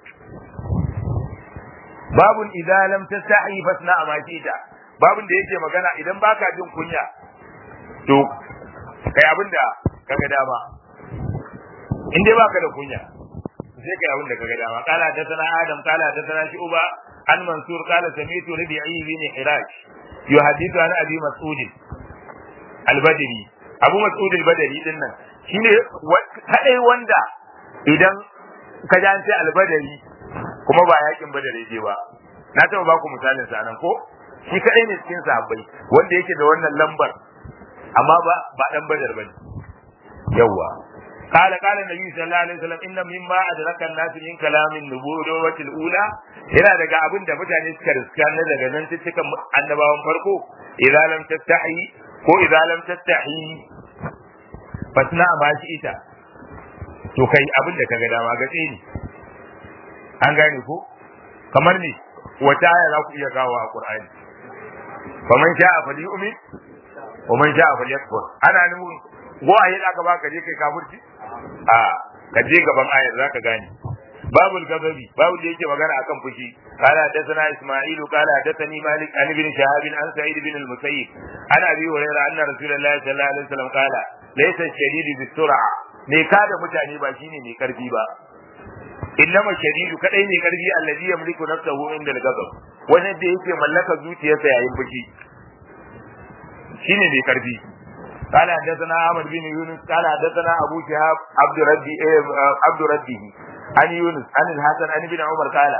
babun idza lam tastahi fasna ma kita babun da yake magana idan baka jin kunya to kai abin da kaga dama in dai baka da kunya sai kai abin da kaga dama kala da sana adam kala da sana shi uba an mansur kala samitu rabi'i bin hiraj yuhaddithu an abi mas'ud al-badri abu mas'ud al-badri din nan shine kadai wanda idan ka ji an ce albadari kuma ba yakin badare je ba na taɓa ba ku misalin sa nan ko shi kadai ne cikin sahabbai wanda yake da wannan lambar amma ba ba dan badar bane yawa قال قال النبي صلى الله عليه وسلم ان مما ادرك الناس من كلام النبوة الاولى yana daga abin da mutane suka riska na daga nan cikin annabawan farko idza lam tastahi ko idza lam tastahi fasna ma shi ita to kai abin da kaga dama gatse ni an gane ko kamar ne wata aya za ku iya kawo a qur'ani faman sha'a falyu'min wa man sha'a falyakfur ana nufin go a yadda aka baka je kai kafirci a ka je gaban ayar zaka gane babul gababi babu da yake magana akan fushi qala hadathana isma'ilu qala hadathani malik an ibn shahab an sa'id ibn al-musayyib an abi hurairah anna rasulullahi sallallahu alaihi wasallam qala laysa shadidu bis-sur'a ne kada mutane ba shine mai karfi ba innama shadidu kadai ne karfi allazi yamliku nafsahu inda al-ghadab wanda da yake mallaka zuciyarsa yayin fushi shine mai karfi قال حدثنا احمد بن يونس قال حدثنا ابو شهاب عبد ربي عبد ربه عن يونس عن الحسن عن ابن عمر قال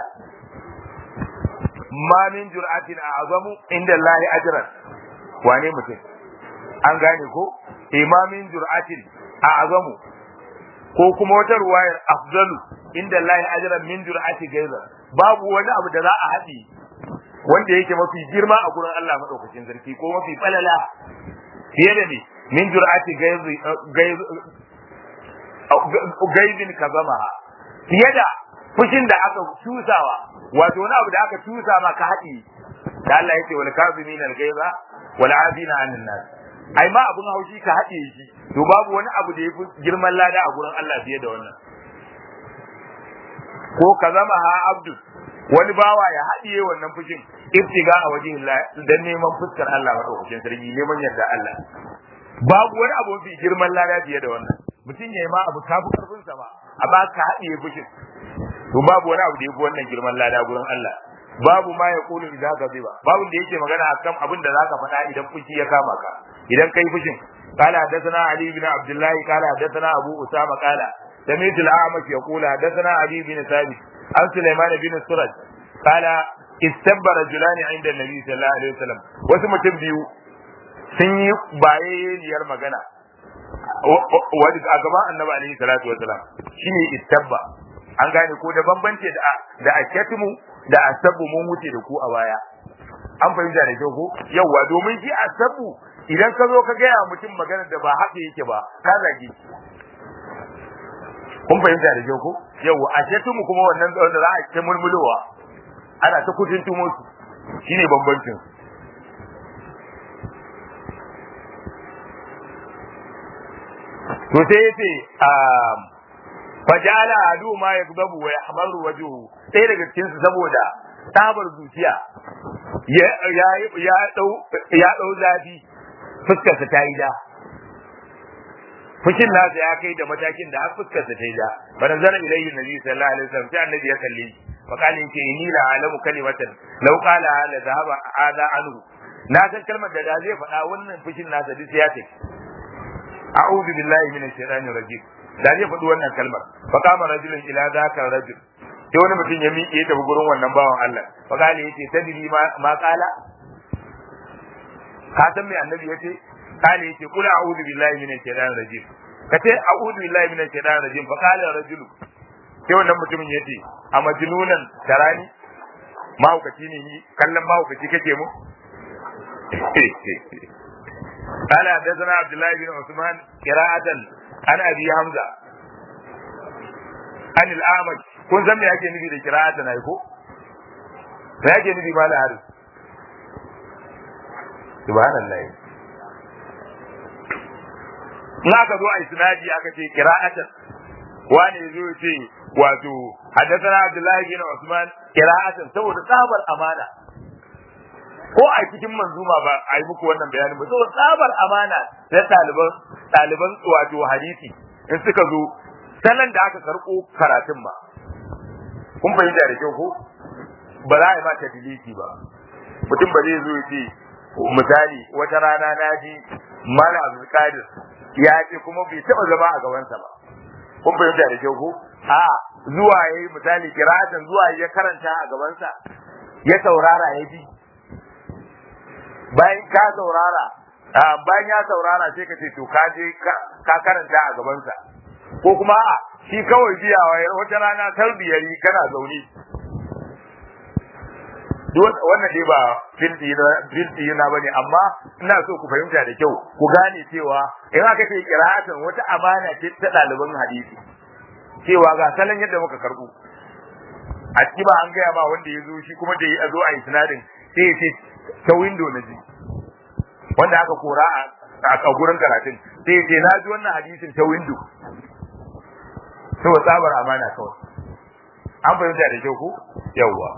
ما من جرأة أعظم عند الله أجرا wane mutum an gane ko imamin jur'atin a'zamu ko kuma wata ruwayar afdalu inda Allah ajran min jur'ati gaiza babu wani abu da za a haɗi wanda yake mafi girma a gurin Allah madaukakin sarki ko mafi falala fiye da ne min jur'ati gaizin ka zama fiye da fushin da aka tusawa wato wani abu da aka tusa ma ka haɗi da Allah yake wal kazimin al gaiza wal afina anin nas ai ma abun haushi ka haɗe shi to babu wani abu da yafi girman lada a gurin Allah fiye da wannan ko ka zama ha abdu wani bawa ya haɗiye wannan fushin ibtiga a wajen Allah dan neman fuskar Allah madaukakin sarki neman yarda Allah babu wani abu mafi girman lada fiye da wannan mutum ya yi ma abu kafi karfin sa ba amma ka haɗiye fushin to babu wani abu da yafi wannan girman lada gurin Allah babu ma ya kulu idan ka ziba babu da yake magana akan abin da zaka faɗa idan fushi ya kama ka idan kai fushin قال حدثنا علي بن عبد الله قال حدثنا ابو اسامه قال سمعت الاعمش يقول حدثنا علي بن ثابت عن سليمان بن السرج قال استب رجلان عند النبي صلى الله عليه وسلم wasu mutum biyu sun yi bayayyiyar magana wani a gaban annabi alaihi salatu wasalam shine istabba an gane ko da bambance da da akatimu da asabu mun wuce da ku a baya an fahimta da kyau ko yawa domin shi asabu idan ka zo ka gaya mutum magana da ba haka yake ba ka zage kun fahimta da kyau ko yawa akatimu kuma wannan wanda za a ta mulmulowa ana ta kudin tumo su shine bambancin to sai yace fajala adu ma yakdabu wa yahmaru wajhuhu sai daga cikin su saboda tabar zuciya ya ya ya dau ya dau zafi fuskar sa ta yi da fushin nasa ya kai da matakin da har fuskar sa ta yi da bana zana ilayhi nabi sallallahu alaihi wasallam sai annabi ya kalle shi fa kale yake inni la alamu kalimatan law qala la dhahaba hada anhu na san kalmar da da zai faɗa wannan fushin nasa duk ya tafi a'udhu billahi minash shaitanir rajim da zai faɗi wannan kalmar fa kama rajulun ila zaka rajul sai wani mutum ya miƙe tafi gurin wannan bawan Allah fa kale yace tadri ma ma kala ka san me annabi yace kale yace kul a'udhu billahi minash shaitanir rajim kace a'udhu billahi minash shaitanir rajim fa kala rajulu sai wannan mutumin yace a majnunan tarani mahaukaci ne ni kallon mahaukaci kake mu قال حدثنا عبد الله بن عثمان قراءة عن أبي حمزة عن الأعمش kun san me ake nufi da kira'ata na ko me ake nufi ma haris subhanallah in aka zo a isnadi aka ce kira'atan wani zo ya ce wato haddathana abdullahi bin usman kira'atan saboda tsabar amana ko a cikin manzuma ba a yi muku wannan bayanin ba saboda tsabar amana na ɗaliban ɗaliban wato hadisi in suka zo salon da aka karɓo karatun ba kun fahimta da kyau ko ba za a yi ma tadiliki ba mutum ba zai zo ya ce misali wata rana na ji mala abdulkadir ya ce kuma bai taɓa zama a gabansa ba kun fahimta da kyau ko a zuwa ya yi misali kiratan zuwa ya karanta a gabansa ya saurara ya ji bayan ka saurara bayan ya saurara sai ka ce to ka je ka karanta a gabansa ko kuma a shi kawai biyawa wata rana tarbiyari kana zaune wannan dai ba filti na bane amma ina so ku fahimta da kyau ku gane cewa in aka ce qira'atan wata amana ce ta ɗaliban hadisi cewa ga salon yadda muka karbu a ciki ba an gaya ma wanda ya zo shi kuma da ya zo a isnadin sai ya ce ta window na ji wanda aka kora a gurin karatun sai ya ce na ji wannan hadisin ta window saboda tsabar amana kawai an fahimta da kyau ko yawwa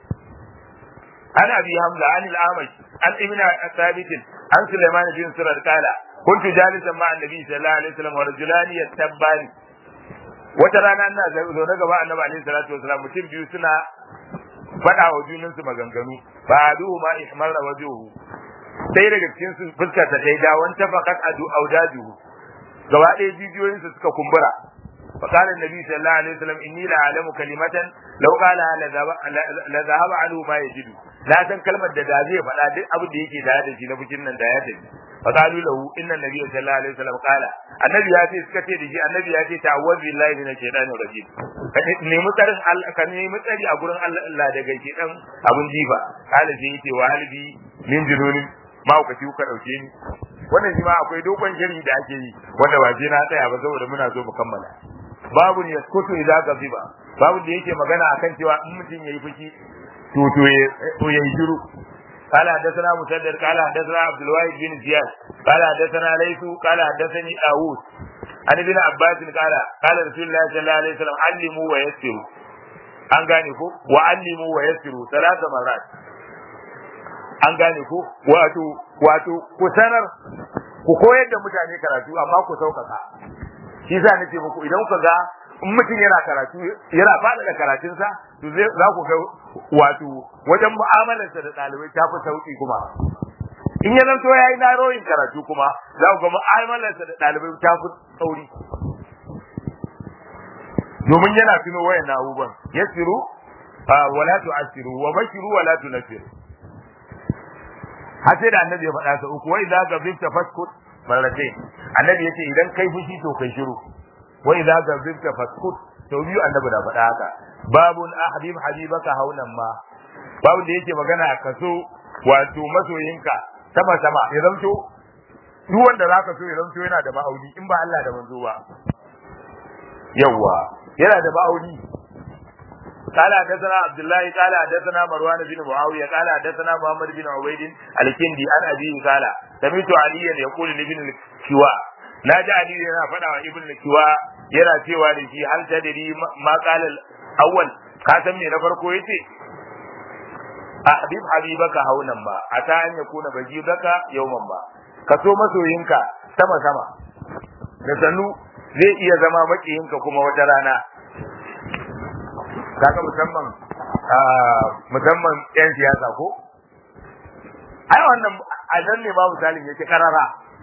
عن ابي حمزه عن الاعمش عن ابن ثابت عن سليمان بن سرد قال كنت جالسا مع النبي صلى الله عليه وسلم ورجلان يتبان wata rana ina zaune gaba annabi alaihi salatu wasalam mutum biyu suna faɗa wa junan su maganganu ba aduhu ma ihmarra wajuhu sai daga cikin su fuskar ta kai da wanta faqat adu audajuhu gaba ɗaya jijiyoyin su suka kumbura فقال النبي صلى الله عليه وسلم إني لأعلم كلمة لو قالها لذهب عنه ما يجد لا san kalmar da da zai faɗa duk abin da yake da da shi na bikin nan da ya tafi fa qalu lahu inna nabiyya sallallahu alaihi wasallam qala annabi ya ce suka ce da shi annabi ya ce ta'awwaz billahi minash shaitani rajim ka nemi tsarin Allah ka nemi tsari a gurin Allah daga shedan abun jifa kala sai yace wa halbi min jununin ma ku ci ka dauke ni wannan shi ma akwai dogon shiri da ake yi wanda ba je na tsaya ba saboda muna so mu kammala babu ne yaskutu idza gaziba babu da yake magana akan cewa in mutum yayi fushi to to to yayi shiru قال حدثنا مسدد قال حدثنا عبد الواحد بن زياد قال حدثنا ليث قال حدثني داوود عن ابن عباس قال قال رسول الله صلى الله عليه وسلم علموا ويسروا an gane ko wa allimu wa yassiru salasa marat an gane ko wato wato ku sanar ku koyar da mutane karatu amma ku sauƙaƙa shi yasa nace muku idan ku ga in mutum yana karatu yana fada da karatunsa to zai za ku ga wato wajen mu'amalarsa da ɗalibai ta fi sauƙi kuma in ya zanto ya yi naroyin karatu kuma za ku ga mu'amalarsa da ɗalibai ta fi tsauri domin yana tuno wayan abubuwan yasiru wala tu'asiru wa bashiru wala tunasiru har sai da annabi ya faɗa sa uku wai za ka zifta faskut marrate annabi yace idan kai fushi to kai shiru wai za ka zifta faskut to biyu annabi da faɗa haka babun ahbib habibaka haunan ma babun da yake magana a kaso wato masoyinka sama sama ya zamto duk wanda zaka so ya zamto yana da ma'auni in ba Allah da manzo ba yawa yana da ma'auni قال حدثنا عبد الله قال حدثنا مروان بن معاويه قال حدثنا محمد بن عبيد الكندي عن ابيه قال سمعت عليا يقول لابن الكواء لا جاء علي yana faɗa wa ibn al-kiwa yana cewa da shi hal tadri ma qala al-awwal ka san me na farko yace ahbib habibaka haunan ba ata an yakuna bajibaka yawman ba ka so masoyinka sama sama da sannu zai iya zama makiyinka kuma wata rana kaga musamman musamman yan siyasa ko ai wannan a nan ne babu misalin yake karara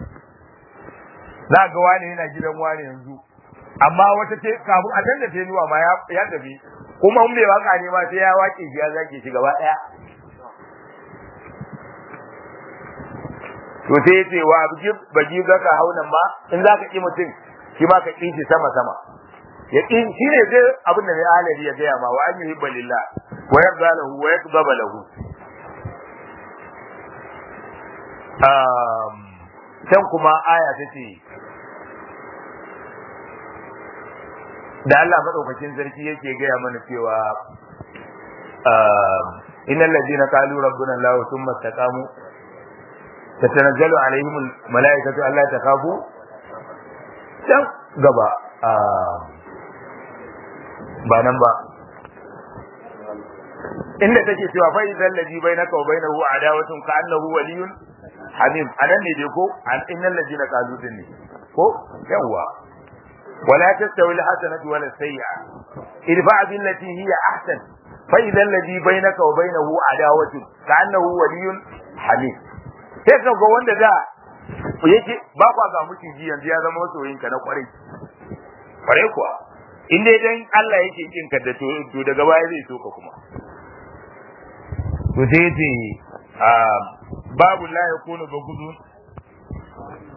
za ga wani yana gidan wani yanzu amma wata ce kafin a tanda ta nuwa ma ya tafi kuma in bai waka ne ma sai ya wake shi ya zage shi gaba daya to sai yace wa bagi zaka haunan ma in zaka ki mutum shi ma ka ki shi sama sama yaqin shine dai abin da mai alabi ya gaya ma wa an yuhibba lillah wa yarda lahu wa yaqdaba lahu um can kuma aya tace da Allah madaukakin sarki yake gaya mana cewa innal ladina qalu rabbuna Allah thumma istaqamu tatanazzalu alaihim almalaikatu alla takhafu can gaba ba nan ba inda take cewa fa idan ladhi bainaka wa bainahu adawatun ka annahu waliyun hamim anan ne dai ko an innal ladina qalu din ne ko yawa wala tastawi alhasanatu wala sayyi'a idfa billati hiya ahsan fa idan ladhi bainaka wa bainahu adawatun ka annahu waliyun hamim sai ka ga wanda da yake ba kwa ga miciji yanzu ya zama masoyinka na kwarai kwarai kuwa in dai dan Allah yake kin ka da to to daga baya zai so ka kuma to sai yace babu la yakunu bagudun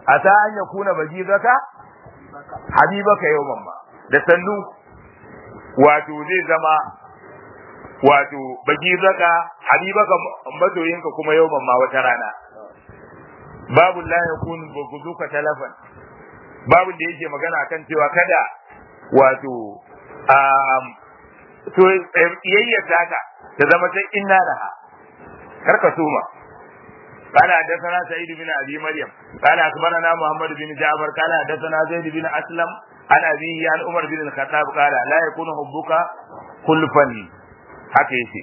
asa an yakuna bagizaka habibaka yawman ma da sannu wato zai zama wato bagizaka habibaka mazoyinka kuma yawman ma wata rana babu la yakun baguzuka talafan babu da yake magana kan cewa kada wato um, to iyayyar taka ta zama ta inna laha karka suma قال حدثنا سعيد بن ابي مريم قال اخبرنا محمد بن جعفر قال حدثنا زيد بن اسلم عن ابيه عن عمر بن الخطاب قال لا يكون حبك خلفا haka yace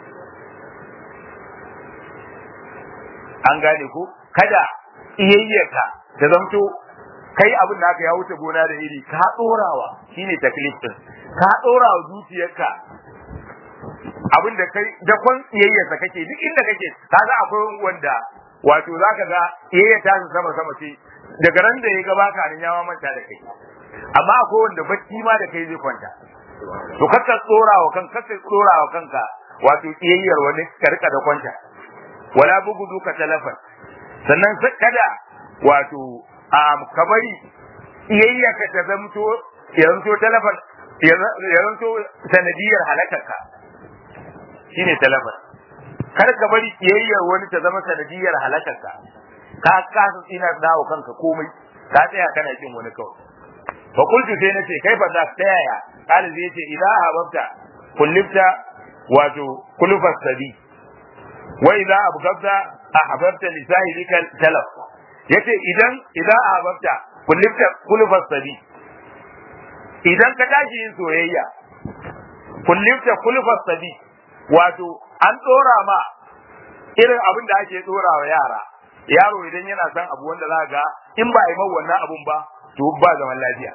an gane ko kada iyayyarka ta zamto kai abin da aka ya wuce gona da iri ka dorawa shine taklif din ka dorawa zuciyarka abin da kai da kwan iyayyarsa kake duk inda kake kaga akwai wanda wato zaka ga iyayya ta sama sama ce daga ran da ya ga baka nan ya manta da kai amma akwai wanda bacci ma da kai zai kwanta to kakka tsorawa kan kakka tsorawa kanka wato iyayyar wani ka rika da kwanta wala bugudu ka talafan sannan kada wato a kabari iyayya ka ta zamto ya zamto talafan ya zamto sanadiyar halakarka shine talafan kar ka bari kiyayyar wani ta zama sanadiyar halakarka ka kasa tsina dawo kanka komai ka tsaya kana kin wani kawai fa qultu sai nace kai fa za ka yaya kala zai ce idza hababta kullifta wato kulufas sabi wa idza abgabta ahbabta li sahibika talaf yace idan idza ahbabta kullifta kulufas sabi idan ka tashi yin soyayya kullifta kulufas sabi wato an dora ma irin abin da ake dora wa yara yaro idan yana son abu wanda za ga in ba a yi wannan abun ba to ba zaman lafiya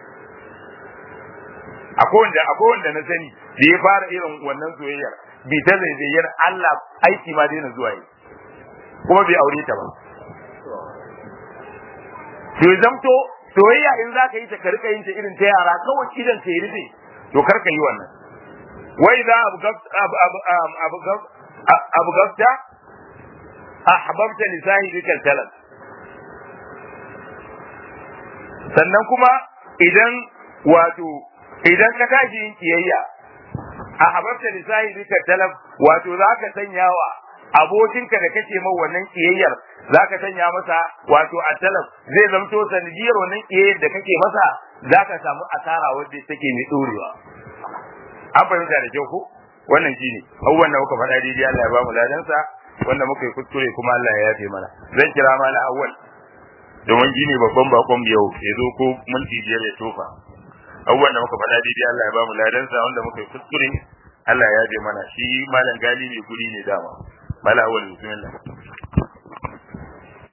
akwai wanda akwai wanda na sani da ya fara irin wannan soyayyar bi ta zaizayyar Allah aiki ma daina zuwa yi kuma bai aure ta ba to zamto soyayya in za ka yi ta ka rika yin ta irin ta yara kawai idan ka yi rufe to kar ka yi wannan wai za abu gafta ahbabta li sahibika talab sannan kuma idan wato idan ka tashi yin kiyayya ahbabta li sahibika talab wato zaka sanya wa abokinka da kake mai wannan kiyayyar zaka sanya masa wato a talab zai zamto sanadiyar wannan kiyayyar da kake masa zaka samu asara wadda take mai dorewa an fahimta da kyau ko wannan shine abubuwan da muka faɗa daidai Allah ya ba mu ladansa wanda muka yi kuskure kuma Allah ya yafe mana zan kira mala awwal domin gini babban bakon yau ya zo ko minti biyar ya tofa abubuwan da muka faɗa daidai Allah ya ba mu ladansa wanda muka yi kuskure Allah ya yafe mana shi malam gali ne guri ne dama mala awwal bismillah